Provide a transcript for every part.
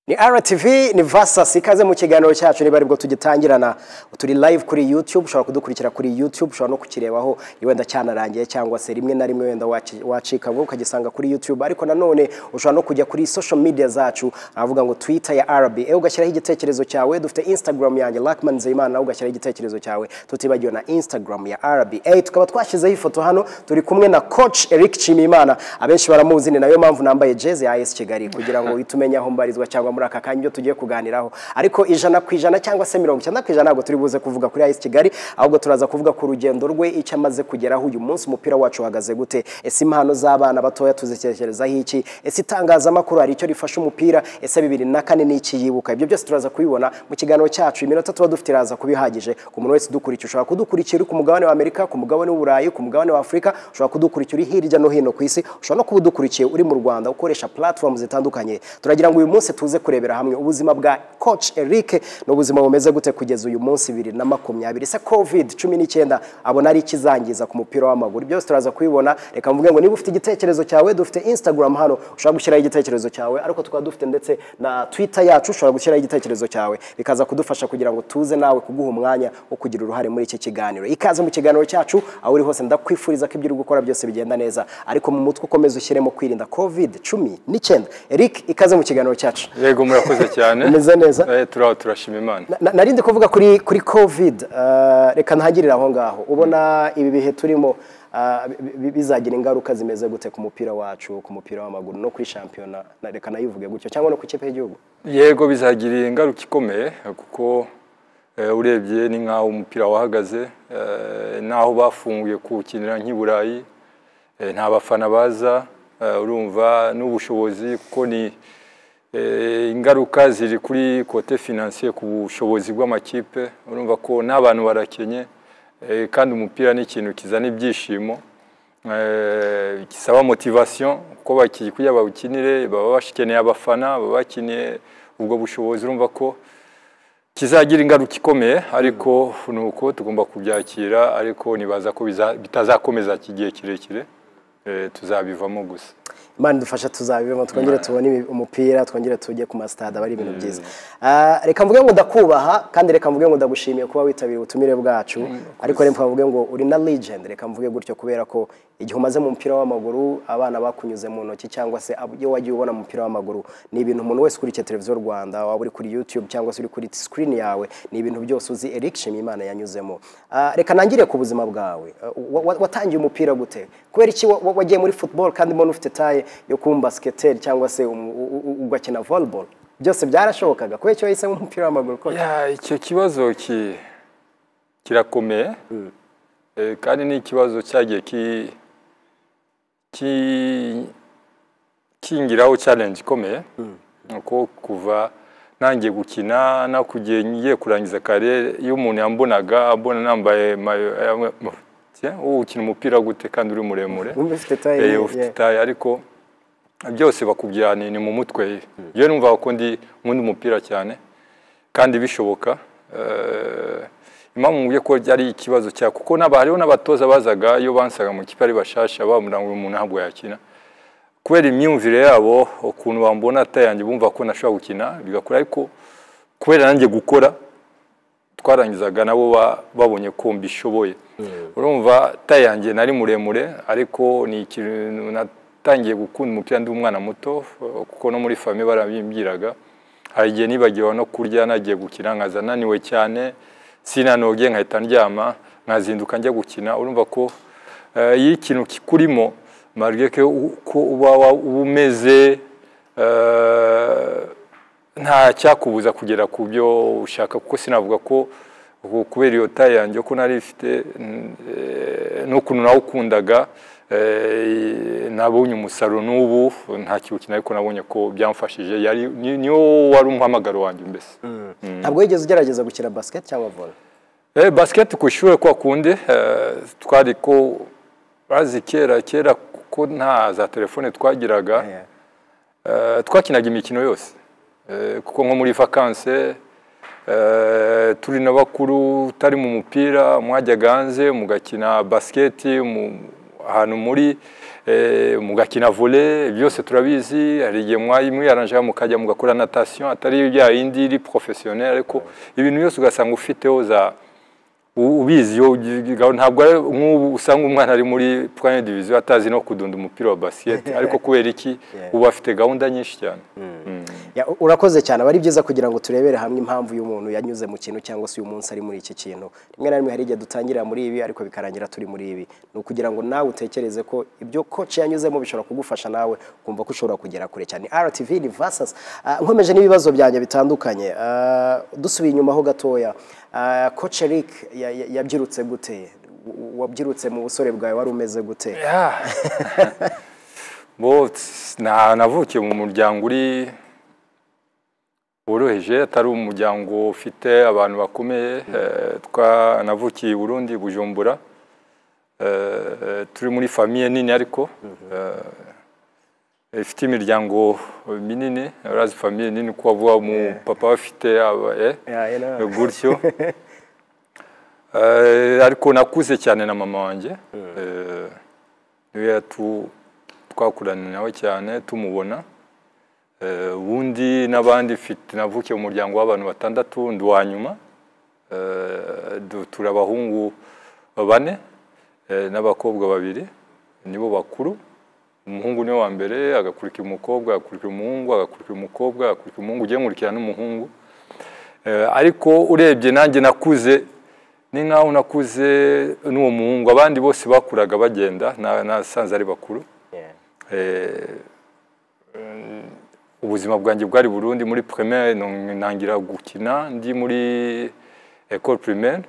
ni rtv ni vasasi ikaze mu kiganiro cyacu niba aribwo tugitangirana turi live kuri youtube ushobora kudukurikira kuri youtube ushobora no kukirebaho wenda cyanarangiye cyangwa se rimwe na rimwe wenda waci- wacika ngo ukagisanga kuri youtube ariko nanone ushobora no kujya kuri social media zacu avuga ngo twitter ya rba ewe ugashyiraho igitekerezo cyawe dufite instagram yanjye lakman nzeyimana nawe ugashyiraho igitekerezo cyawe tutibagiwe na instagram ya rba tukaba twashyizeho ifoto hano turi kumwe na coach eric nshimiyimana abenshi baramuzi ni nayo mpamvu nambaye jezi ya as kigali kugira ngo uhite umenya aho mbarizwa cyangwa muri aka kanya ibyo tugiye kuganiraho ariko ijana ku ijana cyangwa se mirongo icyenda ku ijana ntabwo turi buze kuvuga kuri as kigali ahubwo turaza kuvuga ku rugendo rwe icyo amaze kugeraho uyu munsi umupira wacu uhagaze gute ese impano z'abana batoya tuzitekerezaho iki ese itangazamakuru hari icyo rifasha umupira ese bibiri na kane ni iki yibuka ibyo byose turaza kubibona mu kiganiro cyacu iminota tuba dufite iraza kuba ihagije ku muntu wese udukurikira ushobora kudukurikira uri ku mugabane wa amerika ku mugabane w'uburayi ku mugabane wa afurika ushobora kudukurikira uri hirya no hino ku isi ushobora no kuba udukurikiye uri mu rwanda ukoresha platform zitandukanye turagira ngo uyu munsi tuze kurebera hamwe ubuzima bwa coach eric n'ubuzima bumeze gute kugeza uyu munsi bibiri na makumyabiri se covid cumi n'icyenda abona ari ikizangiza ku mupira w'amaguru byose turaza kubibona reka mvuge ngo niba ufite igitekerezo cyawe dufite instagram hano ushobora gushyiraho igitekerezo cyawe ariko tukaba dufite ndetse na twitter yacu ushobora gushyiraho igitekerezo cyawe bikaza kudufasha kugira ngo tuze nawe kuguha umwanya wo kugira uruhare muri iki kiganiro ikaze mu kiganiro cyacu aho uri hose ndakwifuriza ko ibyo uri gukora byose bigenda neza ariko mu mutwe ukomeze ushyiremo kwirinda covid cumi n'icyenda eric ikaze mu kiganiro cyacu yego murakoze cyane Umeze neza. Eh, turaho turashima imana Na- na- narindi kuvuga kuri kuri covid eh, reka ntangirire aho ngaho ubona ibi bihe turimo eh, bi- bi- bizagira ingaruka zimeze gute ku mupira wacu ku mupira w'amaguru no kuri shampiyona na- reka nayivuge gutyo cyangwa no ku ikipe y'igihugu yego bizagira ingaruka ikomeye kuko eh, urebye ni nk'aho umupira wahagaze eh, n'aho bafunguye kuwukinira nk'i burayi eh, nta bafana baza eh, urumva n'ubushobozi kuko ni eh, ingaruka ziri kuri kote finansiye ku bushobozi bw'amakipe urumva ko n'abantu barakenye eh, kandi umupira ni ikintu kizana ibyishimo eh, gisaba motivation kuko baki- kugira bawukinire baba bakeneye abafana baba bakeneye ubwo bushobozi urumva ko kizagira ingaruka ikomeye ariko ni uko tugomba kubyakira ariko nibaza ko biza- bitazakomeza iki gihe kirekire eh, tuzabivamo gusa imana idufasha tuzabibemo twongere tubone ibi- umupira twongere tujye ku masitade aba ari ibintu byiza Eh, reka mvuge ngo ndakubaha kandi reka mvuge ngo ndagushimiye kuba witabiriye ubutumire bwacu ariko reka mvuge ngo uri na legend reka mvuge gutyo kubera ko igihe umaze mu mupira w'amaguru abana bakunyuze mu ntoki cyangwa se ab- iyo wagiye ubona mu mupira w'amaguru ni ibintu umuntu wese ukurikiye televiziyo rwanda waba uri kuri youtube cyangwa se uri kuri screen yawe ni ibintu byose uzi eric shimimana yanyuzemo Eh, reka nangire ku buzima bwawe Eh, wa- wa- watangiye umupira gute kubera iki wa- wa- wagiye muri football kandi mbona ufite taye yo kuba umusketer cyangwa se umu- u- u- ugakina volleyball byose byarashobokaga kubera icyo wahisemo umupira w'amaguru ko Ya, icyo kibazo ki- kirakomeye Eh, kandi ni ikibazo cyagiye ki- ki- kingiraho challenge ikomeye nuko kuva nangiye gukina no kugiye ngiye kurangiza kare iyo umuntu yambonaga abona nambaye mayo yamwe- Tiens, wowe ukina umupira gute kandi uri muremure Wumva ufite taye Eh, ye- ufite ye. taye ariko byose bakubwira ni ni mu mutwe yewe numva ko ndi nkunda umupira cyane kandi bishoboka Eh, impamvu mubye ko ari ikibazo cya kuko n'aba- hariho n'abatoza bazaga iyo bansaga mu kipe ari bashasha bambwira ngo uyu muntu ntabwo yakina kubera imyumvire yabo ukuntu bambona atayanjye bumva ko nashobora gukina bigakora ariko kubera nanjye gukora twarangizaga nabo ba- babonye ko mbishoboye urumva tayanjye nari muremure ariko ni ikintu natangiye gukunda umupira ndi umwana muto eh, kuko no muri famiye barabimbwiraga hari igihe nibagiwe no kurya nagiye gukina nkaza naniwe cyane sinanoge nkahita ndyama nkazinduka njya gukina urumva ko eh, iyo ikintu kikurimo marge ko uko uba wa- uba umeze eh, nta cyakubuza kugera ku byo ushaka kuko sinavuga ko ku- kubera iyo taye yanjye ko nari ifite mm, eh, n'ukuntu nawukundaga eh, nabonye umusaruro n'ubu nta kiwukina ariko nabonye ko byamfashije yari ni- niwo wari umuhamagaro wanjye mbese ntabwo wigeze ugerageza gukina basket cyangwa volley Eh, basket ku ishuri kwa kundi eh, twari ko bazi kera kera kuko nta za telefone twagiraga Yeah. Eh, twakinaga imikino yose Eh, kuko nko muri vakanse eh, turi na bakuru utari mu mupira mwajyaga hanze mugakina basiketi mu- ahantu muri eh, mugakina volley byose turabizi hari igihe mwayi mwiyaranjeho mukajya mugakora natation atari bya yindi iri professionnel ariko ibintu byose ugasanga ufiteho za u- ubizi yo ugigaho. ntabwo ari nk'ubu usanga umwana ari muri première division atazi no kudunda umupira wa basket ariko kubera iki ubu afite gahunda nyinshi cyane Ya, u- urakoze cyane aba ari byiza kugira ngo turebere hamwe impamvu uyu muntu yanyuze mu kintu cyangwa se uyu munsi ari muri iki kintu rimwe na rimwe hari igihe dutangirira muri ibi ariko bikarangira turi muri ibi ni ukugira ngo nawe utekereze ko ibyo koci yanyuzemo bishobora kugufasha nawe kumva ko ushobora kugera kure cyane RTV ni versus Ah, nkomeje n'ibibazo byanjye bitandukanye Ah, dusubiye inyuma ho gatoya ah, koci Eric ya- ya- yabyirutse gute W- w- wabyirutse mu busore bwawe wari umeze gute Yeah. Bo, ts- na- navukiye mu muryango uri woroheje atari umuryango ufite abantu bakomeye eh, twa navukiye i Burundi Bujumbura Eh, eh, turi muri famiye nini ariko eh, ifite imiryango minini urazi famiye nini uko bavuga mu papa bafite aba- eh, Yeah, you know. gutyo Eh, ariko nakuze cyane na mama wanjye Eh, niwe yatu- twakuranye nawe cyane tumubona Eh, ubundi n'abandi mfite navukiye mu muryango w'abantu batandatu ndi uwa nyuma Eh, du- turi abahungu bane eh, n'abakobwa babiri nibo bakuru umuhungu niwe wa mbere agakurikira umukobwa agakurikira umuhungu agakurikira umukobwa agakurikira umuhungu ugiye nkurikira n'umuhungu Eh, ariko urebye nanjye nakuze ni nkaho nakuze n'uwo muhungu abandi bose bakuraga bagenda na- nasanze ari bakuru Yeah. Eh, mm, ubuzima bwanjye bwari burundi muri primaire nong- ntangira gukina ndi muri école primaire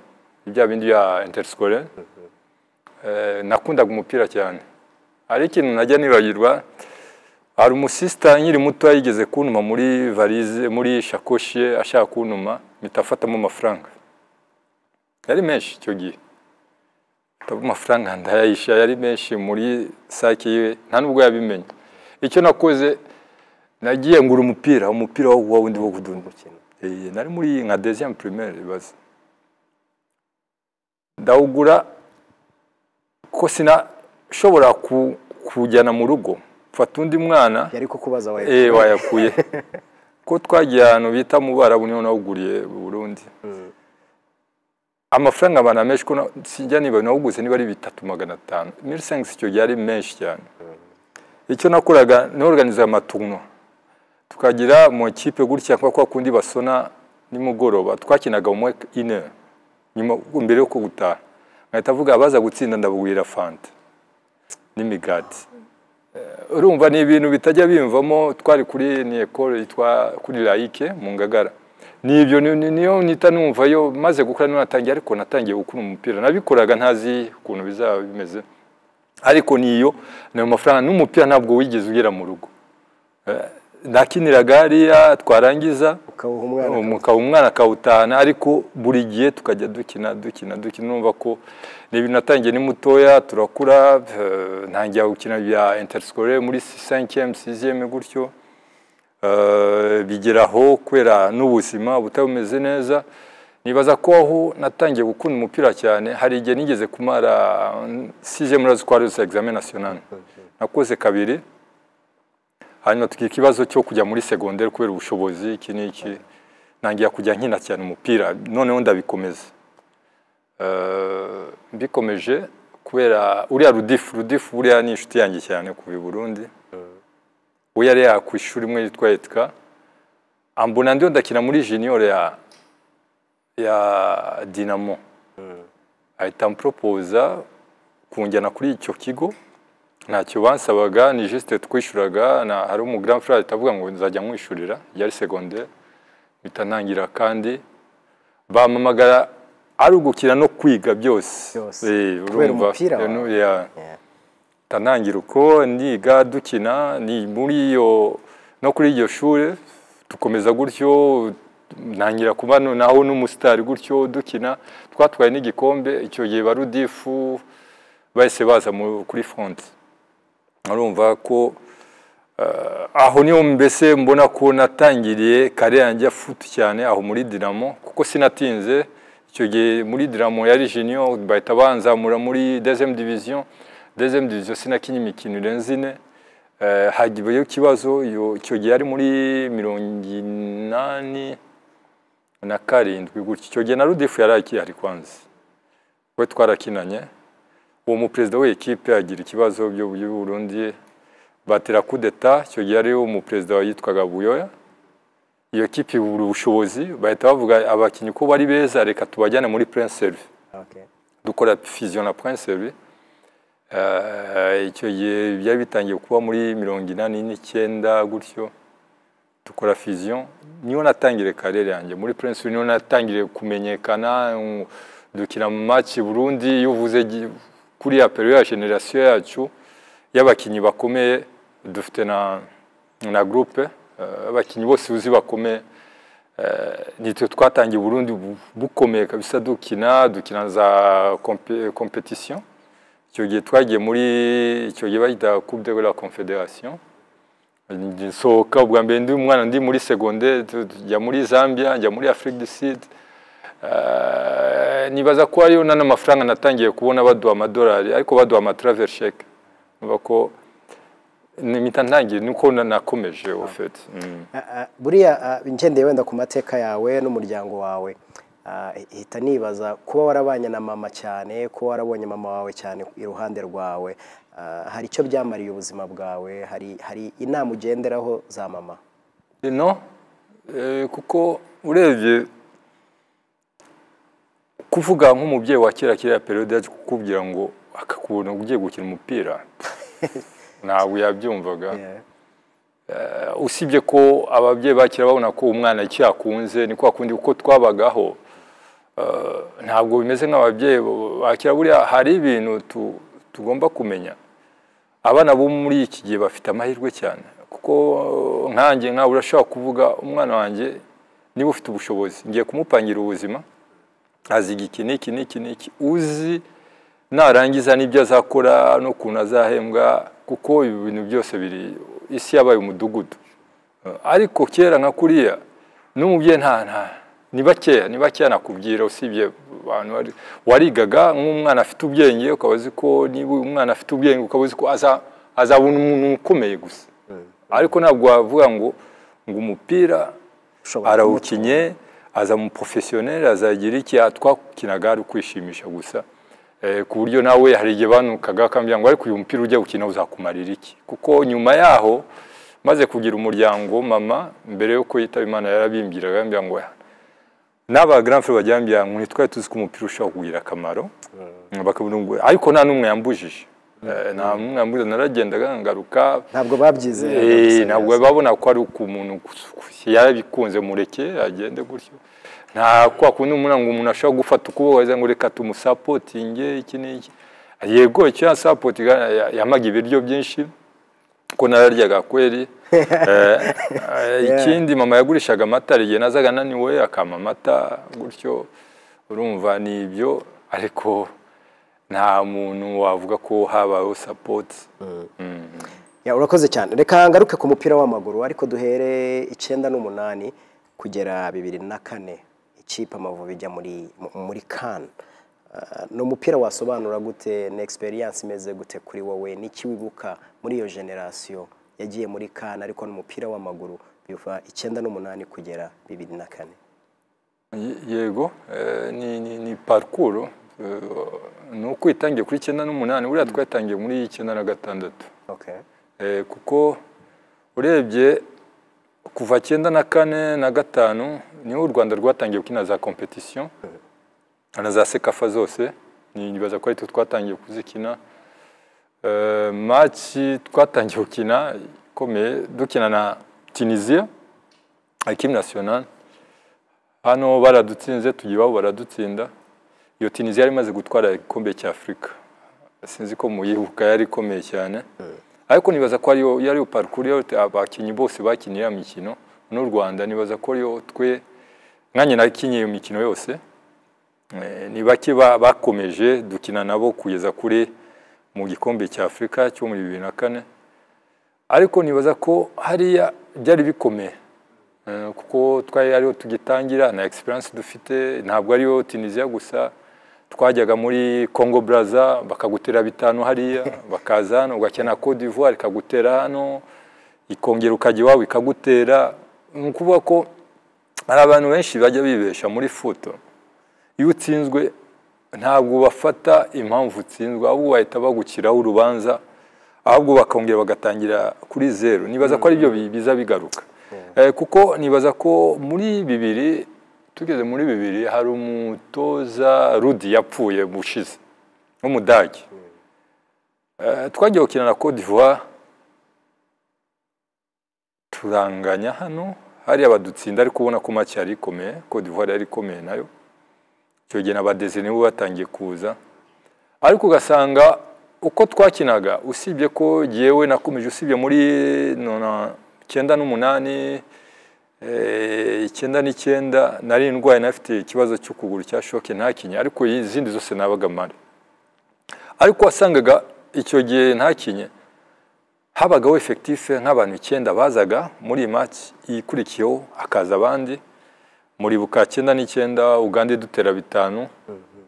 bya bindi bya interscolaire Eh, nakundaga umupira cyane hari ikintu najya nibagirwa hari umusisita nkiri muto yigeze kuntuma muri varize muri shakoshi ye ashaka kuntuma mpita afatamo amafaranga yari menshi icyo gihe Afatamo amafaranga ndayayisha yari menshi muri sake yiwe nta nubwo yabimenye icyo nakoze nagiye ngura umupira umupira wo wa wundi wo kudunda Eh, nari muri nka deuxième primaire ibaze ndawugura ko sinashobora ku- kuwujyana mu rugo mfata undi mwana yari kukubaza wayo eh wayakuye ko twagiye ahantu bita mu barabu niho nawuguriye mu Burundi amafaranga abantu amenshi ko na- sinjya niba nawuguze niba ari bitatu magana atanu mili sengisi icyo gihe ari menshi cyane icyo nakoraga norganizaga amatuno tukagira mu ikipe gutya kwa kwa kundi basona nimugoroba twakinaga umwe ine nyuma mbere yo kugutaha nkahita avuga abaza gutsinda ndabugwira fanta n'imigati urumva ni ibintu bitajya bimvamo twari kuri ni ekole yitwa kuri layike mu ngagara ni ibyo ni- ni- niyo nita numva yo maze gukora niyo natangiye ariko natangiye gukura umupira nabikoraga ntazi ukuntu bizaba bimeze ariko niyo nayo mafaranga n'umupira ntabwo wigeze ugera mu rugo Eh, nakiniraga hariya twarangiza ukawuha umwana umukaba umwana akawutahana ariko buri gihe tukajya dukina dukina dukina numva ko ni ibintu natangiye ni mutoya turakura eh, ntangira gukina bya interscolaire muri 5e 6e gutyo Eh, bigeraho kubera n'ubuzima butameze neza nibaza ko aho natangiye gukunda umupira cyane hari igihe nigeze kumara 6e murazi ko hari examen national nakoze kabiri hanyuma tugira ikibazo cyo kujya muri segonderi kubera ubushobozi iki n'iki ntangira kujya nkina cyane umupira noneho ndabikomeza Eh, mbikomeje kubera uriya rudifu rudifu buriya ni inshuti yanjye cyane kuva i Burundi we yari yakwishura imwe yitwa etika ambona ndiyo ndakina muri junior ya ya dinamo ahita ampropoza kunjyana kuri icyo kigo ntacyo bansabaga ni juste twishuraga na hari umu grand frère ahita avuga ngo nzajya mwishurira yari secondaire mpita ntangira kandi bampamagara ari ugukina no kwiga byose Byose. Eh, Kubera urumva. umupira wawe. Eh, yeah. Yeah. Mpita ntangira uko ndiga dukina ni muri iyo no kuri iryo shuri dukomeza gutyo ntangira kuba no- naho n'umusitari gutyo dukina twatwaye n'igikombe icyo gihe ba rudifu bahise baza mu- kuri fonte urumva ko eh, aho niho mbese mbona ko natangiriye kare yanjye afutu cyane aho muri dinamo kuko sinatinze icyo gihe muri dinamo yari junior bahita banzamura muri deuxième division deuxième division sinakinye imikino irenze ine Eh, hagiyeyo ikibazo iyo- icyo gihe ari muri mirongo inani na karindwi gutya icyo gihe na rudifu yari akihari kwanza we twarakinanye uwo muperezida w'ikipe agira ikibazo by'u- by'u Burundi batera kudeta icyo gihe ari umuperezida yitwaga buyoya iyo kipe ibura ubushobozi bahita bavuga abakinnyi uko bari beza reka tubajyane muri prince service Okay. dukora fusion na Prince Service Eh, icyo gihe byari bitangiye kuba muri mirongo inani n'icyenda gutyo dukora fusion niyo natangire karere yanjye muri Prince Service niyo natangire kumenyekana mm, dukina mu match i Burundi iyo uvuze gi- kuriya periode ya generation yacu y'abakinnyi bakomeye dufite na na groupe eh, abakinnyi bose uzi bakomeye nitwe twatangiye Burundi bu- bukomeye kabisa dukina dukina za kompe- competition icyo gihe twagiye muri icyo gihe bayita coupe de la confederation Njye nsohoka ubwa mbere ndi umwana ndi muri secondaire tu- tujya muri Zambia njya muri Afrique du Sud Eh, nibaza ko ariyo nana amafaranga natangiye kubona baduha amadolari ariko baduha amatravel cheque numva ko nimita ntangiye nuko na- nakomeje ofete Ah, ah, buriya ah, ngendeye wenda ku mateka yawe n'umuryango wawe ah, hita nibaza kuba warabanye na mama cyane kuba warabonye mama wawe cyane iruhande rwawe ah, hari icyo byamariye ubuzima bwawe hari hari inama ugenderaho za mama no eh, kuko urebye kuvuga nk'umubyeyi wa kera kiriya periyode yaje kukubwira ngo akakubona ugiye gukina umupira ntabwo yabyumvaga Eh, usibye ko ababyeyi bakira babona ko umwana icyo yakunze ni kwa kundi uko twabagaho eh, ntabwo bimeze nk'ababyeyi bakira buriya hari ibintu tu- tugomba kumenya abana bo muri iki gihe bafite amahirwe cyane kuko nkanjye nkawe urashobora kuvuga umwana wanjye niba ufite ubushobozi ngiye kumupangira ubuzima aziga iki n'iki n'iki n'iki uzi narangiza n'ibyo azakora n'ukuntu azahembwa kuko ibi bintu byose biri isi yabaye umudugudu ariko kera nka kuriya n'umubyeyi nta nta ni bakeya ni bakeya nakubwira usibye abantu wari- warigaga nk'umwana afite ubwenge ukaba uzi ko niba uyu mwana afite ubwenge ukaba uzi ko aza- azabona umuntu ukomeye gusa ariko ntabwo wavuga ngo ngo umupira Ushobora arawukinye aza mu professionnel azagira iki twakinaga ari ukwishimisha gusa Eh, ku buryo nawe hari igihe banukaga akambwira ngo ariko uyu mupira ujya gukina uzakumarira iki kuko nyuma yaho maze kugira umuryango mama mbere yo yitaba imana yarabimbwiraga yambwira ngo n'aba grand frère bajya bambwira ngo ntitwari tuzi ko umupira ushobora kugira akamaro bakabona ngo ariko nta n'umwe yambujije Eh, nta n'umwe yambujije naragendaga ngaruka ntabwo babyizeye Eh, ntabwo babona ko ari umuntu yabikunze mureke agende gutyo nta kwa kundi umuntu ngo umuntu ashobora gufata ukuboko akavuga ngo reka tumusapotinge iki n'iki yego icyo yasapotinga ya- yamaga ibiryo byinshi ko nararyaga kweri Eh, eh, ikindi mama yagurishaga amata hari igihe nazaga ananiwe akampa amata gutyo urumva ni ibyo ariko nta muntu wavuga ko habayeho sapoti Ya, urakoze cyane reka ngaruke ku mupira w'amaguru ariko duhere icyenda n'umunani kugera bibiri na kane ikipe amavubi ijya muri mu- muri kan ni umupira wasobanura gute ni experience imeze gute kuri wowe n'iki wibuka muri iyo generasiyo yagiye muri kan ariko n'umupira w'amaguru biva icyenda n'umunani kugera bibiri na kane Ye- Yego eh, ni ni ni parcours eh, ni uko itangiye kuri icyenda n'umunani buriya twatangiye muri icyenda na gatandatu okay. Eh, kuko urebye kuva cyenda na kane na gatanu niho u Rwanda rwatangiye gukina za competition na za sekafa zose nibaza ko aritwo twatangiye kuzikina Eh, maci twatangiye gukina ikomeye dukina na tunisia ekipe nationale hano baradutsinze tugiye iwabo baradutsinda iyo tunisia yari imaze gutwara igikombe cy'afurika sinzi ko muyibuka yari ikomeye cyane ariko nibaza ko ariyo yariyo parcours yari abakinnyi bose bakinnye ya mikino n'u Rwanda nibaza ko ariyo twe nkanjye nakinnye iyo mikino yose Eh, ni bake ba- bakomeje dukina nabo kugeza kuri mu gikombe cya Afurika cyo muri bibiri na kane ariko nibaza ko hariya byari bikomeye Eh, kuko twari ariyo tugitangira nta experience dufite ntabwo ariyo Tunisia gusa twajyaga muri congo baraza bakagutera bitanu hariya bakaza hano ugakena Cote d'ivoire ikagutera hano ikongera ukajya iwawe ikagutera ni ukuvuga ko hari abantu benshi bajya bibesha muri futo iyo utsinzwe ntabwo bafata impamvu utsinzwe ahubwo bahita bagukiraho urubanza ahubwo bakongera bagatangira kuri zeru nibaza ko aribyo bi- biza bigaruka Eh, kuko nibaza ko muri bibiri tugeze muri bibiri hari umutoza rudi yapfuye bushize w'umudage Eh, twagiye gukina na Cote d'Ivoire turanganya hano hariya badutsinda ariko ubona ko make yari ikomeye Cote d'Ivoire yari ikomeye nayo icyo gihe na badeze nibo batangiye kuza ariko ugasanga uko twakinaga usibye ko jyewe nakomeje usibye muri nona- icyenda n'umunani eh, icyenda n'icyenda nari indwaye nafite ikibazo cy'ukuguru cya shoke ntakinye ariko izindi zose nabaga mari ariko wasangaga icyo gihe ntakinye habagaho efekitife nk'abantu icyenda bazaga muri iyi match ikurikiyeho hakaza abandi muribuka cyenda n'icyenda uganda idutera bitanu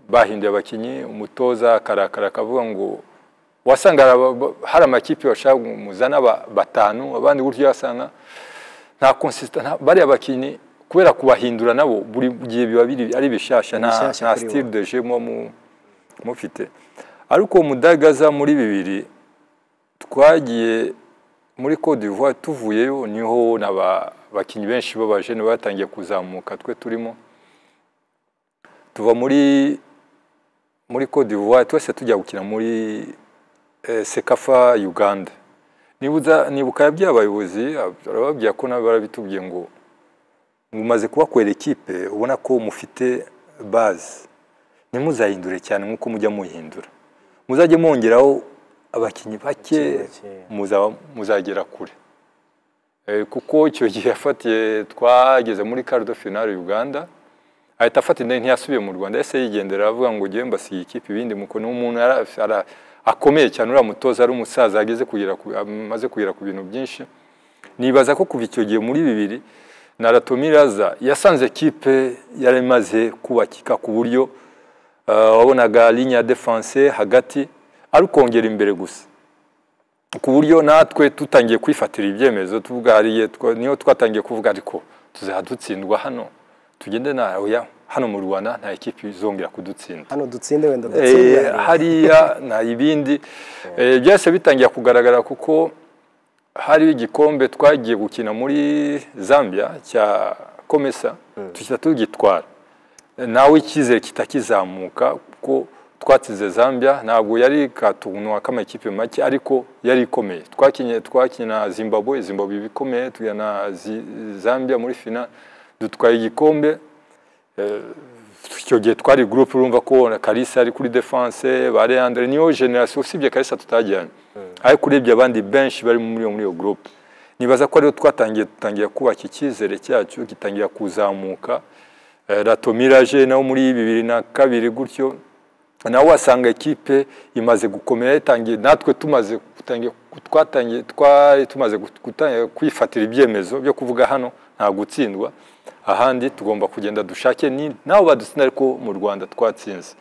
bahinduye abakinnyi umutoza akarakara akavuga ngo wasanga hari aba- hari amakipe bashaka ngo muzane aba- batanu abandi gutyo wasanga nta consista nta- bariya bakinnyi kubera kubahindura nabo buri gihe biba biri- ari bishasha nta Bishyashya nta kuri bo. style de jeu muba mu- mufite ariko mudagaza muri bibiri twagiye muri Côte d'Ivoire tuvuyeyo niho n'abakinnyi benshi b'abajene batangiye kuzamuka twe turimo tuva muri muri Côte d'Ivoire twese tujya gukina muri eh, Sekafa Uganda nibuza nibuka yabwiye abayobozi barababwira ko nabo barabitubwiye ngo mumaze kubakorera ikipe ubona ko mufite base ntimuzahindure cyane nk'uko mujya muhindura muzajye mwongeraho abakinnyi bake bake. muzaba- muzagera kure Eh, kuko icyo gihe yafatiye twageze muri kardo finale Uganda ahita afata indege ntiyasubiye mu Rwanda yahise yigendera aravuga ngo ngewe mbasiye ikipe ibindi muko ni umuntu yara- ara- akomeye cyane uriya mutoza ari umusaza ageze kugera ku- amaze kugera ku bintu byinshi nibaza ko kuva icyo gihe muri bibiri na Rato Miraza yasanze kipe yari imaze kubakika ku buryo eh, wabonaga ligne ya defense hagati ari ukongera imbere gusa ku buryo natwe tutangiye kwifatira ibyemezo tuvuga hariya twa- niho twatangiye kuvuga ariko tuzajya dutsindwa hano tugende na oya hano mu rwanda nta ekipi izongera kudutsinda hano dutsinde wenda Eh, dutsinde hariya nta ibindi Eh, byahise bitangira kugaragara kuko hari igikombe twagiye gukina muri zambia cya komesa duhita tugitwara nawe icyizere kitakizamuka kuko twatsinze zambia ntabwo yari katunwa k'amakipe make ariko yari ikomeye twakinye twakina zimbabwe zimbabwe iba ikomeye tujya na Zi- zambia muri fina dutwaye igikombe icyo gihe twari gurupe urumva ko na Kalisa ari kuri defense ba Leandre niyo generation usibye Kalisa tutajyanye ariko urebye abandi benshi bari muri iyo muri iyo gurupe nibaza ko ariyo twatangiye dutangira kubaka icyizere cyacu gitangira kuzamuka Eh, Rato Mirage nawo muri bibiri na kabiri gutyo nawe wasanga ekipe imaze gukomera itangiye natwe tumaze gutangiye twatangiye twari tumaze gut- gutangira kwifatira ibyemezo byo kuvuga hano nta gutsindwa ahandi tugomba kugenda dushake ni nawe badutsinda ariko mu Rwanda twatsinze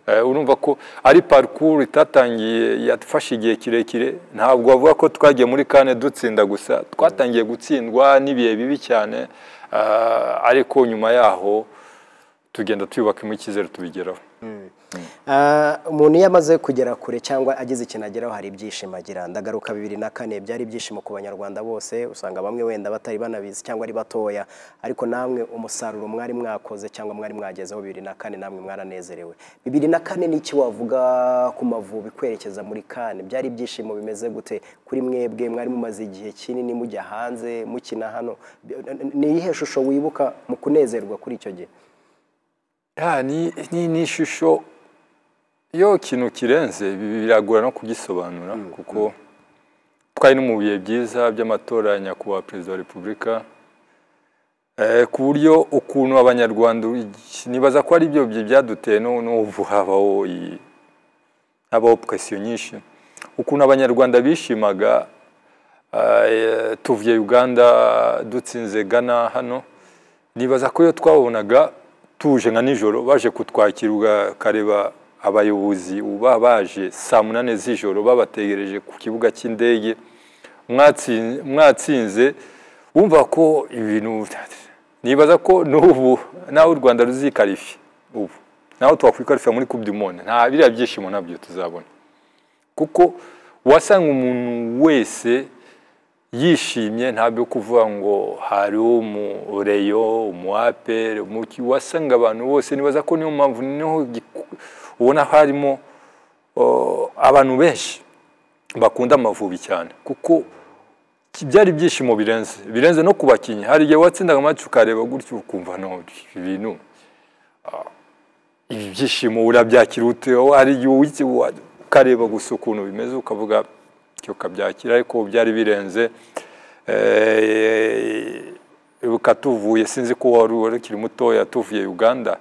Eh, urumva ko ari parcours itatangiye yafashe igihe kirekire ntabwo bavuga ko twagiye muri kane dutsinda gusa twatangiye gutsindwa n'ibihe bibi cyane ah, ariko nyuma yaho tugenda twubakamo icyizere tubigeraho Ah, umuntu iyo amaze kugera kure cyangwa agize ikintu ageraho hari ibyishimo agira ndagaruka bibiri na kane byari ibyishimo ku banyarwanda bose usanga bamwe wenda batari banabizi cyangwa ari batoya ariko namwe umusaruro mwari mwakoze cyangwa mwari mwagezeho bibiri na kane namwe mwaranezerewe bibiri na kane ni iki wavuga ku mavubi kwerekeza muri kane byari ibyishimo bimeze gute kuri mwebwe mwari mumaze igihe kinini mujya hanze mukina hano ni iyihe shusho wibuka mu kunezerwa kuri icyo gihe Ya, ni, ni, ni ishusho iyo ikintu kirenze bi- biragora no kugisobanura kuko twari no mu bihe byiza by'amatora ya nyakubahwa perezida wa repubulika eh, ku buryo ukuntu abanyarwanda nibaza ko ari byo bihe byaduteye no- n'ubu habaho iyi- habaho presiyo nyinshi ukuntu abanyarwanda bishimaga eh, tuvuye uganda dutsinze ghana hano nibaza ko iyo twabonaga tuje nka nijoro baje kutwakira ukareba abayobozi uba baje saa munani z'ijoro babategereje ku kibuga cy'indege mwatsin- mwatsinze wumva ko ibintu nibaza ko n'ubu nawe u rwanda ruzikarifi ubu nawe twakwikarifa muri coupe du monde nta biriya byishimo nabyo tuzabona kuko wasanga umuntu wese yishimye ntabyo kuvuga ngo hari umureyo umuapere umuki wasanga abantu bose nibaza ko niyo mpamvu niho giku- ubona harimo o, abantu benshi bakunda amavubi cyane kuko ki- byari ibyishimo birenze birenze no ku bakinnyi hari igihe watsindaga amacu ukareba gutyo ukumva no ibi bintu ah, ibi byishimo urabyakira ute hari igihe uwiki- wa- ukareba gusa ukuntu bimeze ukavuga cyo kabyakira ariko byari birenze Eh, ukatuvuye sinzi ko wari wari ukiri mutoya tuvuye uganda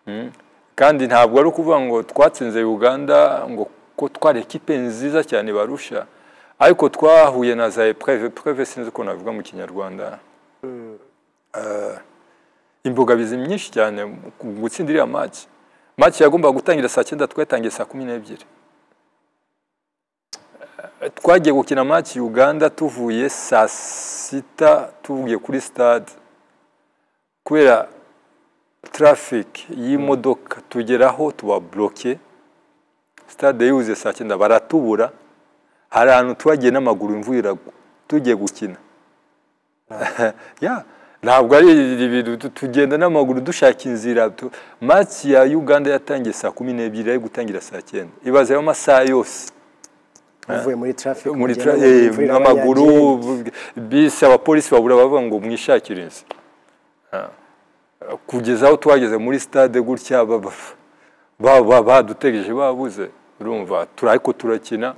Mm. kandi ntabwo ari ukuvuga ngo twatsinze uganda ngo ko twari ekipe nziza cyane barusha ariko twahuye na za epreve epreve sinzi uko nabivuga mu kinyarwanda Eh, imbogamizi nyinshi cyane mu gutsinda iriya match match yagombaga gutangira saa cyenda twatangiye saa kumi n'ebyiri twagiye gukina match uganda tuvuye saa sita tuvuye kuri stade kubera traffic y'imodoka tugeraho tubabloke stade yuzuye saa cyenda baratubura hari ahantu twagiye n'amaguru imvura iragwa tugiye gukina ya ntabwo ari ibintu tu- tugenda n'amaguru dushaka inzira tu- match ya uganda yatangiye saa kumi n'ebyiri ari gutangira saa cyenda ibaze ayo masaha yose uvuye muri traffic muri ugenda tra- mu eh, mvura n'amaguru y'abanyagihugu. bisi abapolisi babura bavuga ngo mwishakire inzu Ah. kugeza aho twageze muri stade gutya ba- ba- ba- ba- badutegereje babuze urumva turi ariko turakina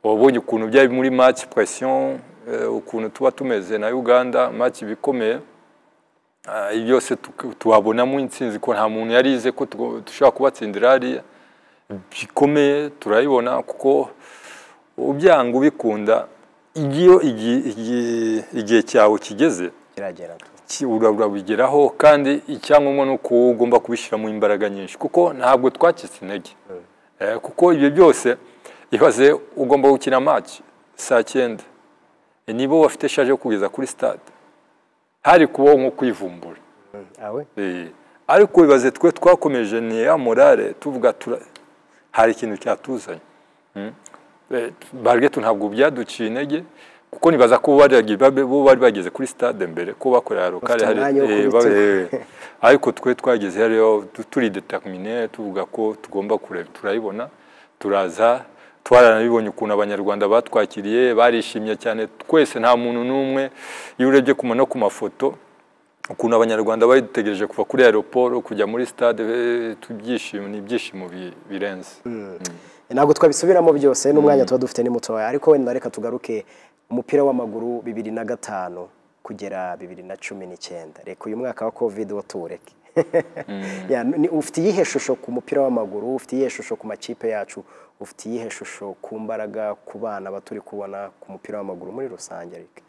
wabonye ukuntu byari muri match pression eh, ukuntu tuba tumeze na Uganda match bikomeye Ah, ibi byose tuk- tuhabonamo intsinzi ko nta muntu yarize ko tugo- dushobora kubatsindira hariya bikomeye turayibona kuko ubyanga ubikunda iyo igi- igi- igihe cyawe kigeze kiragera tu. ki- ura- urabigeraho kandi icyangombwa ni uko wowe ugomba kubishyiramo imbaraga nyinshi kuko ntabwo twacitse intege Eh, kuko ibyo byose ibaze ugomba gukina match saa cyenda Eh, nibo bafite shaje yo kugeza kuri stade hari kubaho nko kwivumbura awe Eh, ariko bibaze twe twakomeje ni ya morale tuvuga tura- hari ikintu cyatuzanye Mm. Eh, bargetu ntabwo byaduciye intege kuko nibaza ko bo bari- babe- bo bari bageze kuri stade mbere ko bakorera lokale Bafite umwanya wo eh, kubitugu. babe- eh. ariko twe twageze hariyo tu- turi determine tuvuga ko tugomba kureba turayibona turaza twaranabibonye ukuntu abanyarwanda batwakiriye barishimye cyane twese nta muntu n'umwe iyo urebye kuma no ku mafoto ukuntu abanyarwanda bari dutegereje kuva kuri aeroport kujya muri stade eh, tubyishimo ni ibyishimo bi- birenze ntabwo twabisubiramo byose n'umwanya tuba dufite ni mutoya ariko wenda reka tugaruke umupira w'amaguru bibiri na gatanu kugera bibiri na cumi n'icyenda reka uyu mwaka wa covid wo tuwureke Ya, ni- ufite iyihe shusho ku mupira w'amaguru ufite iyihe shusho ku makipe yacu ufite iyihe shusho ku mbaraga ku bana baturi kubona ku mupira w'amaguru muri rusange ariko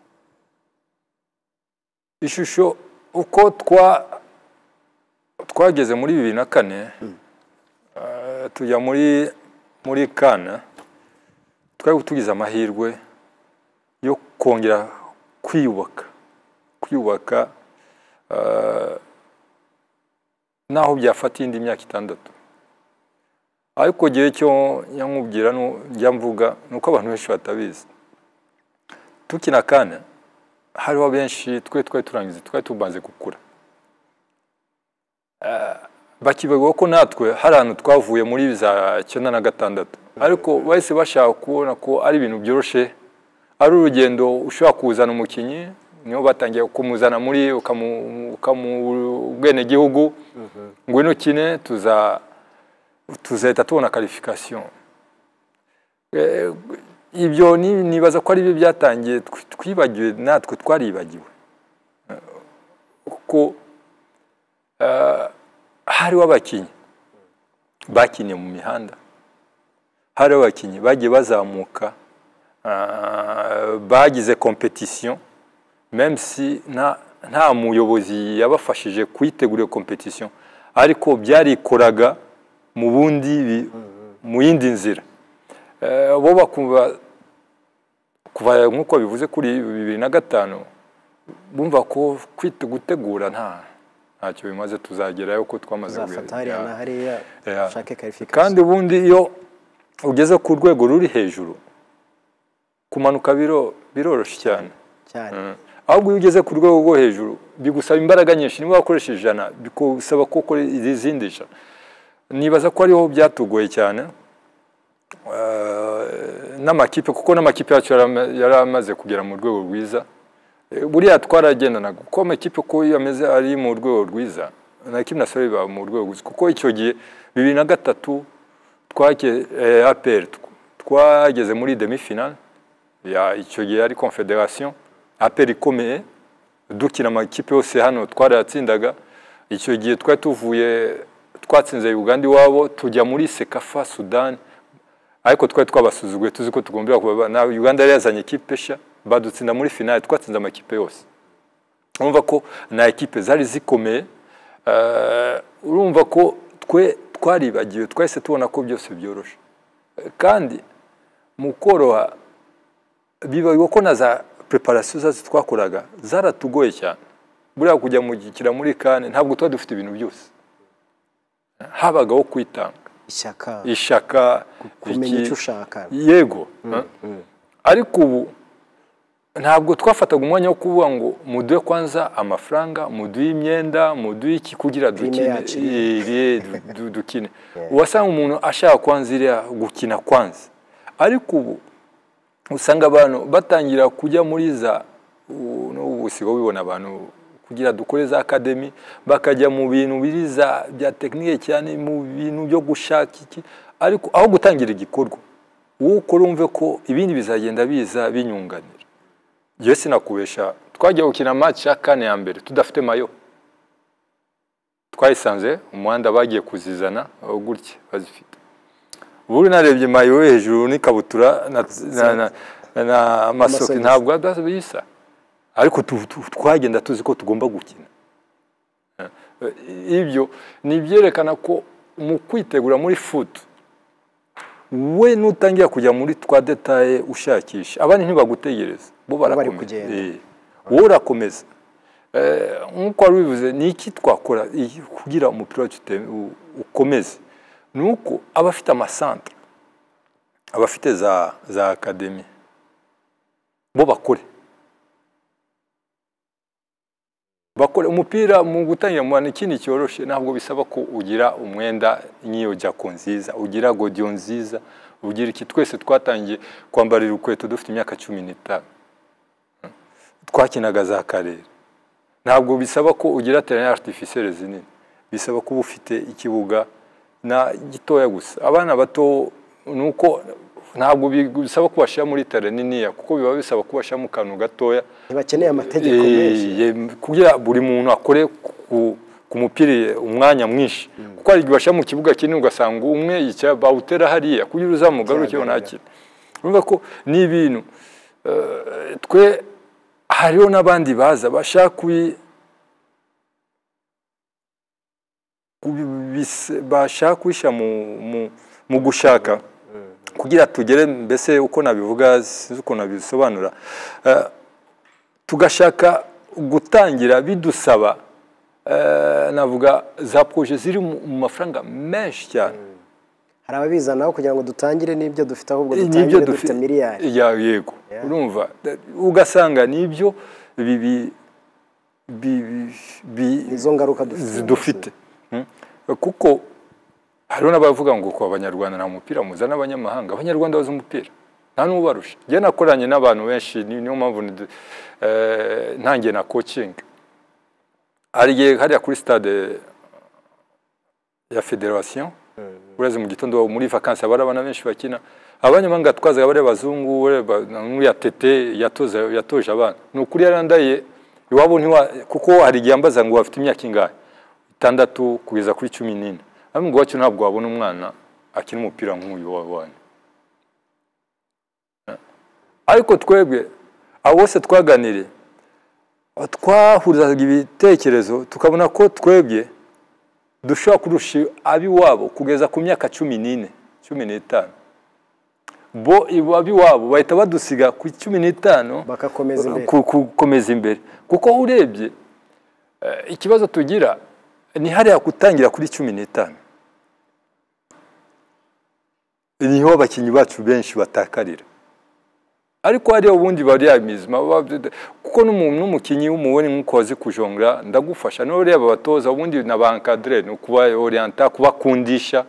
ishusho uko twa twageze muri bibiri na kane eh, tujya muri muri kana twari tugize amahirwe yo kongera kwiyubaka kwiyubaka eh, naho byafata indi myaka itandatu ariko igihe cyo nyamubwira nu- njya mvuga ni uko abantu benshi batabizi tukina kana hariho benshi twe twari turangiza twari tumaze gukura Eh, bakibagiwe ko natwe hari ahantu twavuye muri za cyenda na gatandatu ariko bahise bashaka kubona ko ari ibintu byoroshye ari urugendo ushobora kuzana umukinnyi niho batangiye kumuzana muri ukamu- ukamu- ubwenegihugu ngwino kine tuza tuzahita tubona karifikasiyo Eh, ibyo ni- nibaza ko ari byo byatangiye tw- twibagiwe natwe twaribagiwe Eh, kuko eh, hariho abakinnyi bakiniye mu mihanda hariho abakinnyi bagiye bazamuka eh, bagize kompetisiyo même si nta nta muyobozi yabafashije kuyitegura iyo kompetisiyo ariko byarikoraga mu bundi bi- mu yindi nzira Eh, bo bakumva kuva nk'uko bivuze kuri bibiri na gatanu bumva ko kwita gutegura nta ntacyo bimaze tuzagerayo ko twamaze uzafata kugira- hariya na hariya Yeah. ushake karifikasiyo kandi ubundi iyo ugeze ku rwego ruri hejuru kumanuka biro biroroshye cyane cyane ahubwo iyo ugeze ku rwego rwo hejuru bigusaba imbaraga nyinshi niba wakoresha ijana bigusaba ko ukora izindi ijana nibaza ko ariho byatugoye cyane Eh, n'amakipe kuko n'amakipe yacu yari ama- yari amaze kugera mu rwego rwiza Eh, buriya twaragendanaga kuko amakipe uko iyo ameze ari mu rwego rwiza na kipe na sore biba mu rwego rwiza kuko icyo gihe bibiri na gatatu twake eh, APR tw- twageze muri demi finale ya icyo gihe ari confederation aperi ikomeye dukina amakipe yose hano twarayatsindaga icyo gihe twari tuvuye twatsinze uganda iwabo tujya muri sekafa sudani ariko twari twabasuzuguye tuzi ko tugombera kuba na uganda yari yazanye ikipe nshya badutsinda muri finale twatsinze amakipe yose urumva ko na ekipe zari zikomeye Eh, urumva ko twe twaribagiwe twahise tubona ko byose byoroshe Eh, kandi mu koroha bibaye ko na za preparasiyo zacu twakoraga zaratugoye cyane buriya kujya mu gikira muri kane ntabwo tuba dufite ibintu byose habagaho kwitanga ishyaka ishaka kumenya iki- icyo ushaka yego ariko ubu ntabwo twafataga umwanya wo kuvuga ngo muduhe kwanza amafaranga muduhe imyenda muduhe iki kugira dukine yacu. Eh, du- du- dukine wasanga umuntu ashaka kwanza iriya gukina kwanza ariko ubu usanga abantu batangira kujya muri za u- n'ubu usigaye ubibona abantu kugira dukore za akademi bakajya mu bintu biri za bya tekinike cyane mu bintu byo gushaka iki ariko aho gutangira igikorwa wowe ukora wumve ko ibindi bizagenda biza binyunganira yewe sinakubesha twajya gukina match ya kane ya mbere tudafite mayo twayisanze umuhanda bagiye kuzizana aho gutya bazifite ubu narebye mayo yo hejuru n'ikabutura na, na, na, na masoki Amasogisi. ntabwo ada- bisa ariko tu- tu- twagenda tuzi ko tugomba gukina Eh, ibyo ni ibyerekana ko mu kwitegura muri futu we nutangira kujya muri twa detaye ushakisha abandi ntibagutegereza bo barakomeza. kugenda. Eh, wowe urakomeza Eh, nk'uko wari ubivuze ni iki twakora iyi- kugira umupira wacu ute- u- ukomeze ni uko abafite amasantere abafite za za akademi bo bakore bakore umupira mu gutangira mu bantu ikindi cyoroshye ntabwo bisaba ko ugira umwenda nk'iyo jako nziza ugira godiyo nziza ugira iki twese twatangiye kwambarira urukweto dufite imyaka cumi n'itanu twakinaga za karere ntabwo bisaba ko ugira terrain artificielle zinini bisaba kuba ufite ikibuga na gitoya gusa abana bato nuko ntabwo bisaba kubashyira muri terrain niniya kuko biba bisaba kubashyira mu kantu gatoya ntibakeneye amategeko Eh, menshi ye- kugira buri muntu akore ku- ku mupira umwanya mwinshi kuko hari igihe bashyira mu kibuga kinini ugasanga umwe yicara bawutera hariya kugira uzamugarukeho Kigaragara. ntakine urumva ko ni ibintu eh, twe hariho n'abandi baza bashaka kubi kubibise- bashaka kubishyira mu, mu, mu gushaka kugira tugere mbese uko nabivuga sinzi uko nabisobanura Eh, tugashaka gutangira bidusaba eh, navuga za proje ziri mu mu mafaranga menshi cyane hari ababizanaho kugira ngo dutangire n'ibyo dufite ahubwo Nibyo dutangire dufite dufi- miliyari Ya, yego urumva ugasanga nibyo bibi bi- bi- izo ngaruka dufite dufite Mm. kuko hariho n'abavuga ngo ku abanyarwanda nta mupira muzana abanyamahanga abanyarwanda bazi umupira nta n'ubarusha njye nakoranye n'abantu benshi ni- niyo mpamvu ndi- eh, ntangiye na kocingi hari igihe hariya kuri stade ya federasiyo ureze mu gitondo muri vakansi haba hari abana benshi bakina abanyamahanga twazaga bari abazungu bari aba- n'uriya tete yatoze- yatoje abana ni ukuri yarandaye iwabo ntiwa kuko hari igihe ambaza ngo bafite imyaka ingahe itandatu kugeza kuri cumi n'ine ariko ngo wacyo ntabwo wabona umwana akina umupira nk'uyu wabonye ariko twebwe abo bose twaganiriye twahurizaga ibitekerezo tukabona ko twebwe dushobora kurusha ab'iwabo kugeza ku myaka cumi n'ine cumi n'itanu bo ab'iwabo bahita badusiga ku cumi n'itanu bakakomeza imbere ku- ku- gukomeza imbere kuko urebye eh, ikibazo tugira ni hariya gutangira kuri cumi n'itanu niho abakinnyi bacu benshi batakarira ariko hariya ubundi bariya mizima baba- kuko n'umuntu n'umukinnyi w'umubonye nk'uko wazi kujongura ndagufasha niho reba abatoza ubundi na ba encadre ni ukuba orienta kubakundisha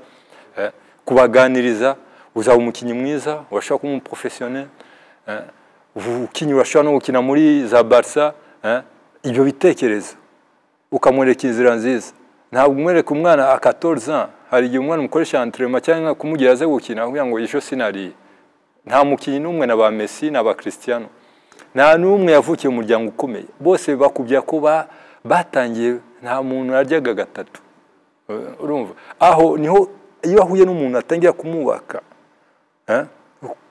eh, kubaganiriza uzaba umukinnyi mwiza urashobora kuba umuprofessionnel ukinnyi urashobora no gukina muri za barisa ibyo bitekerezo ukamwereka inzira nziza ntabwo umwereka umwana a 14 ans hari igihe umwana umukoresha entraînement cyangwa kumugira aze gukina kugira ngo ejo sinariye nta mukinnyi n'umwe na ba Messi na ba Cristiano nta n'umwe yavukiye mu muryango ukomeye bose bakubya ko ba- batangiye nta muntu aryaga gatatu Eh, urumva aho niho iyo ahuye n'umuntu atangira kumwubaka eh,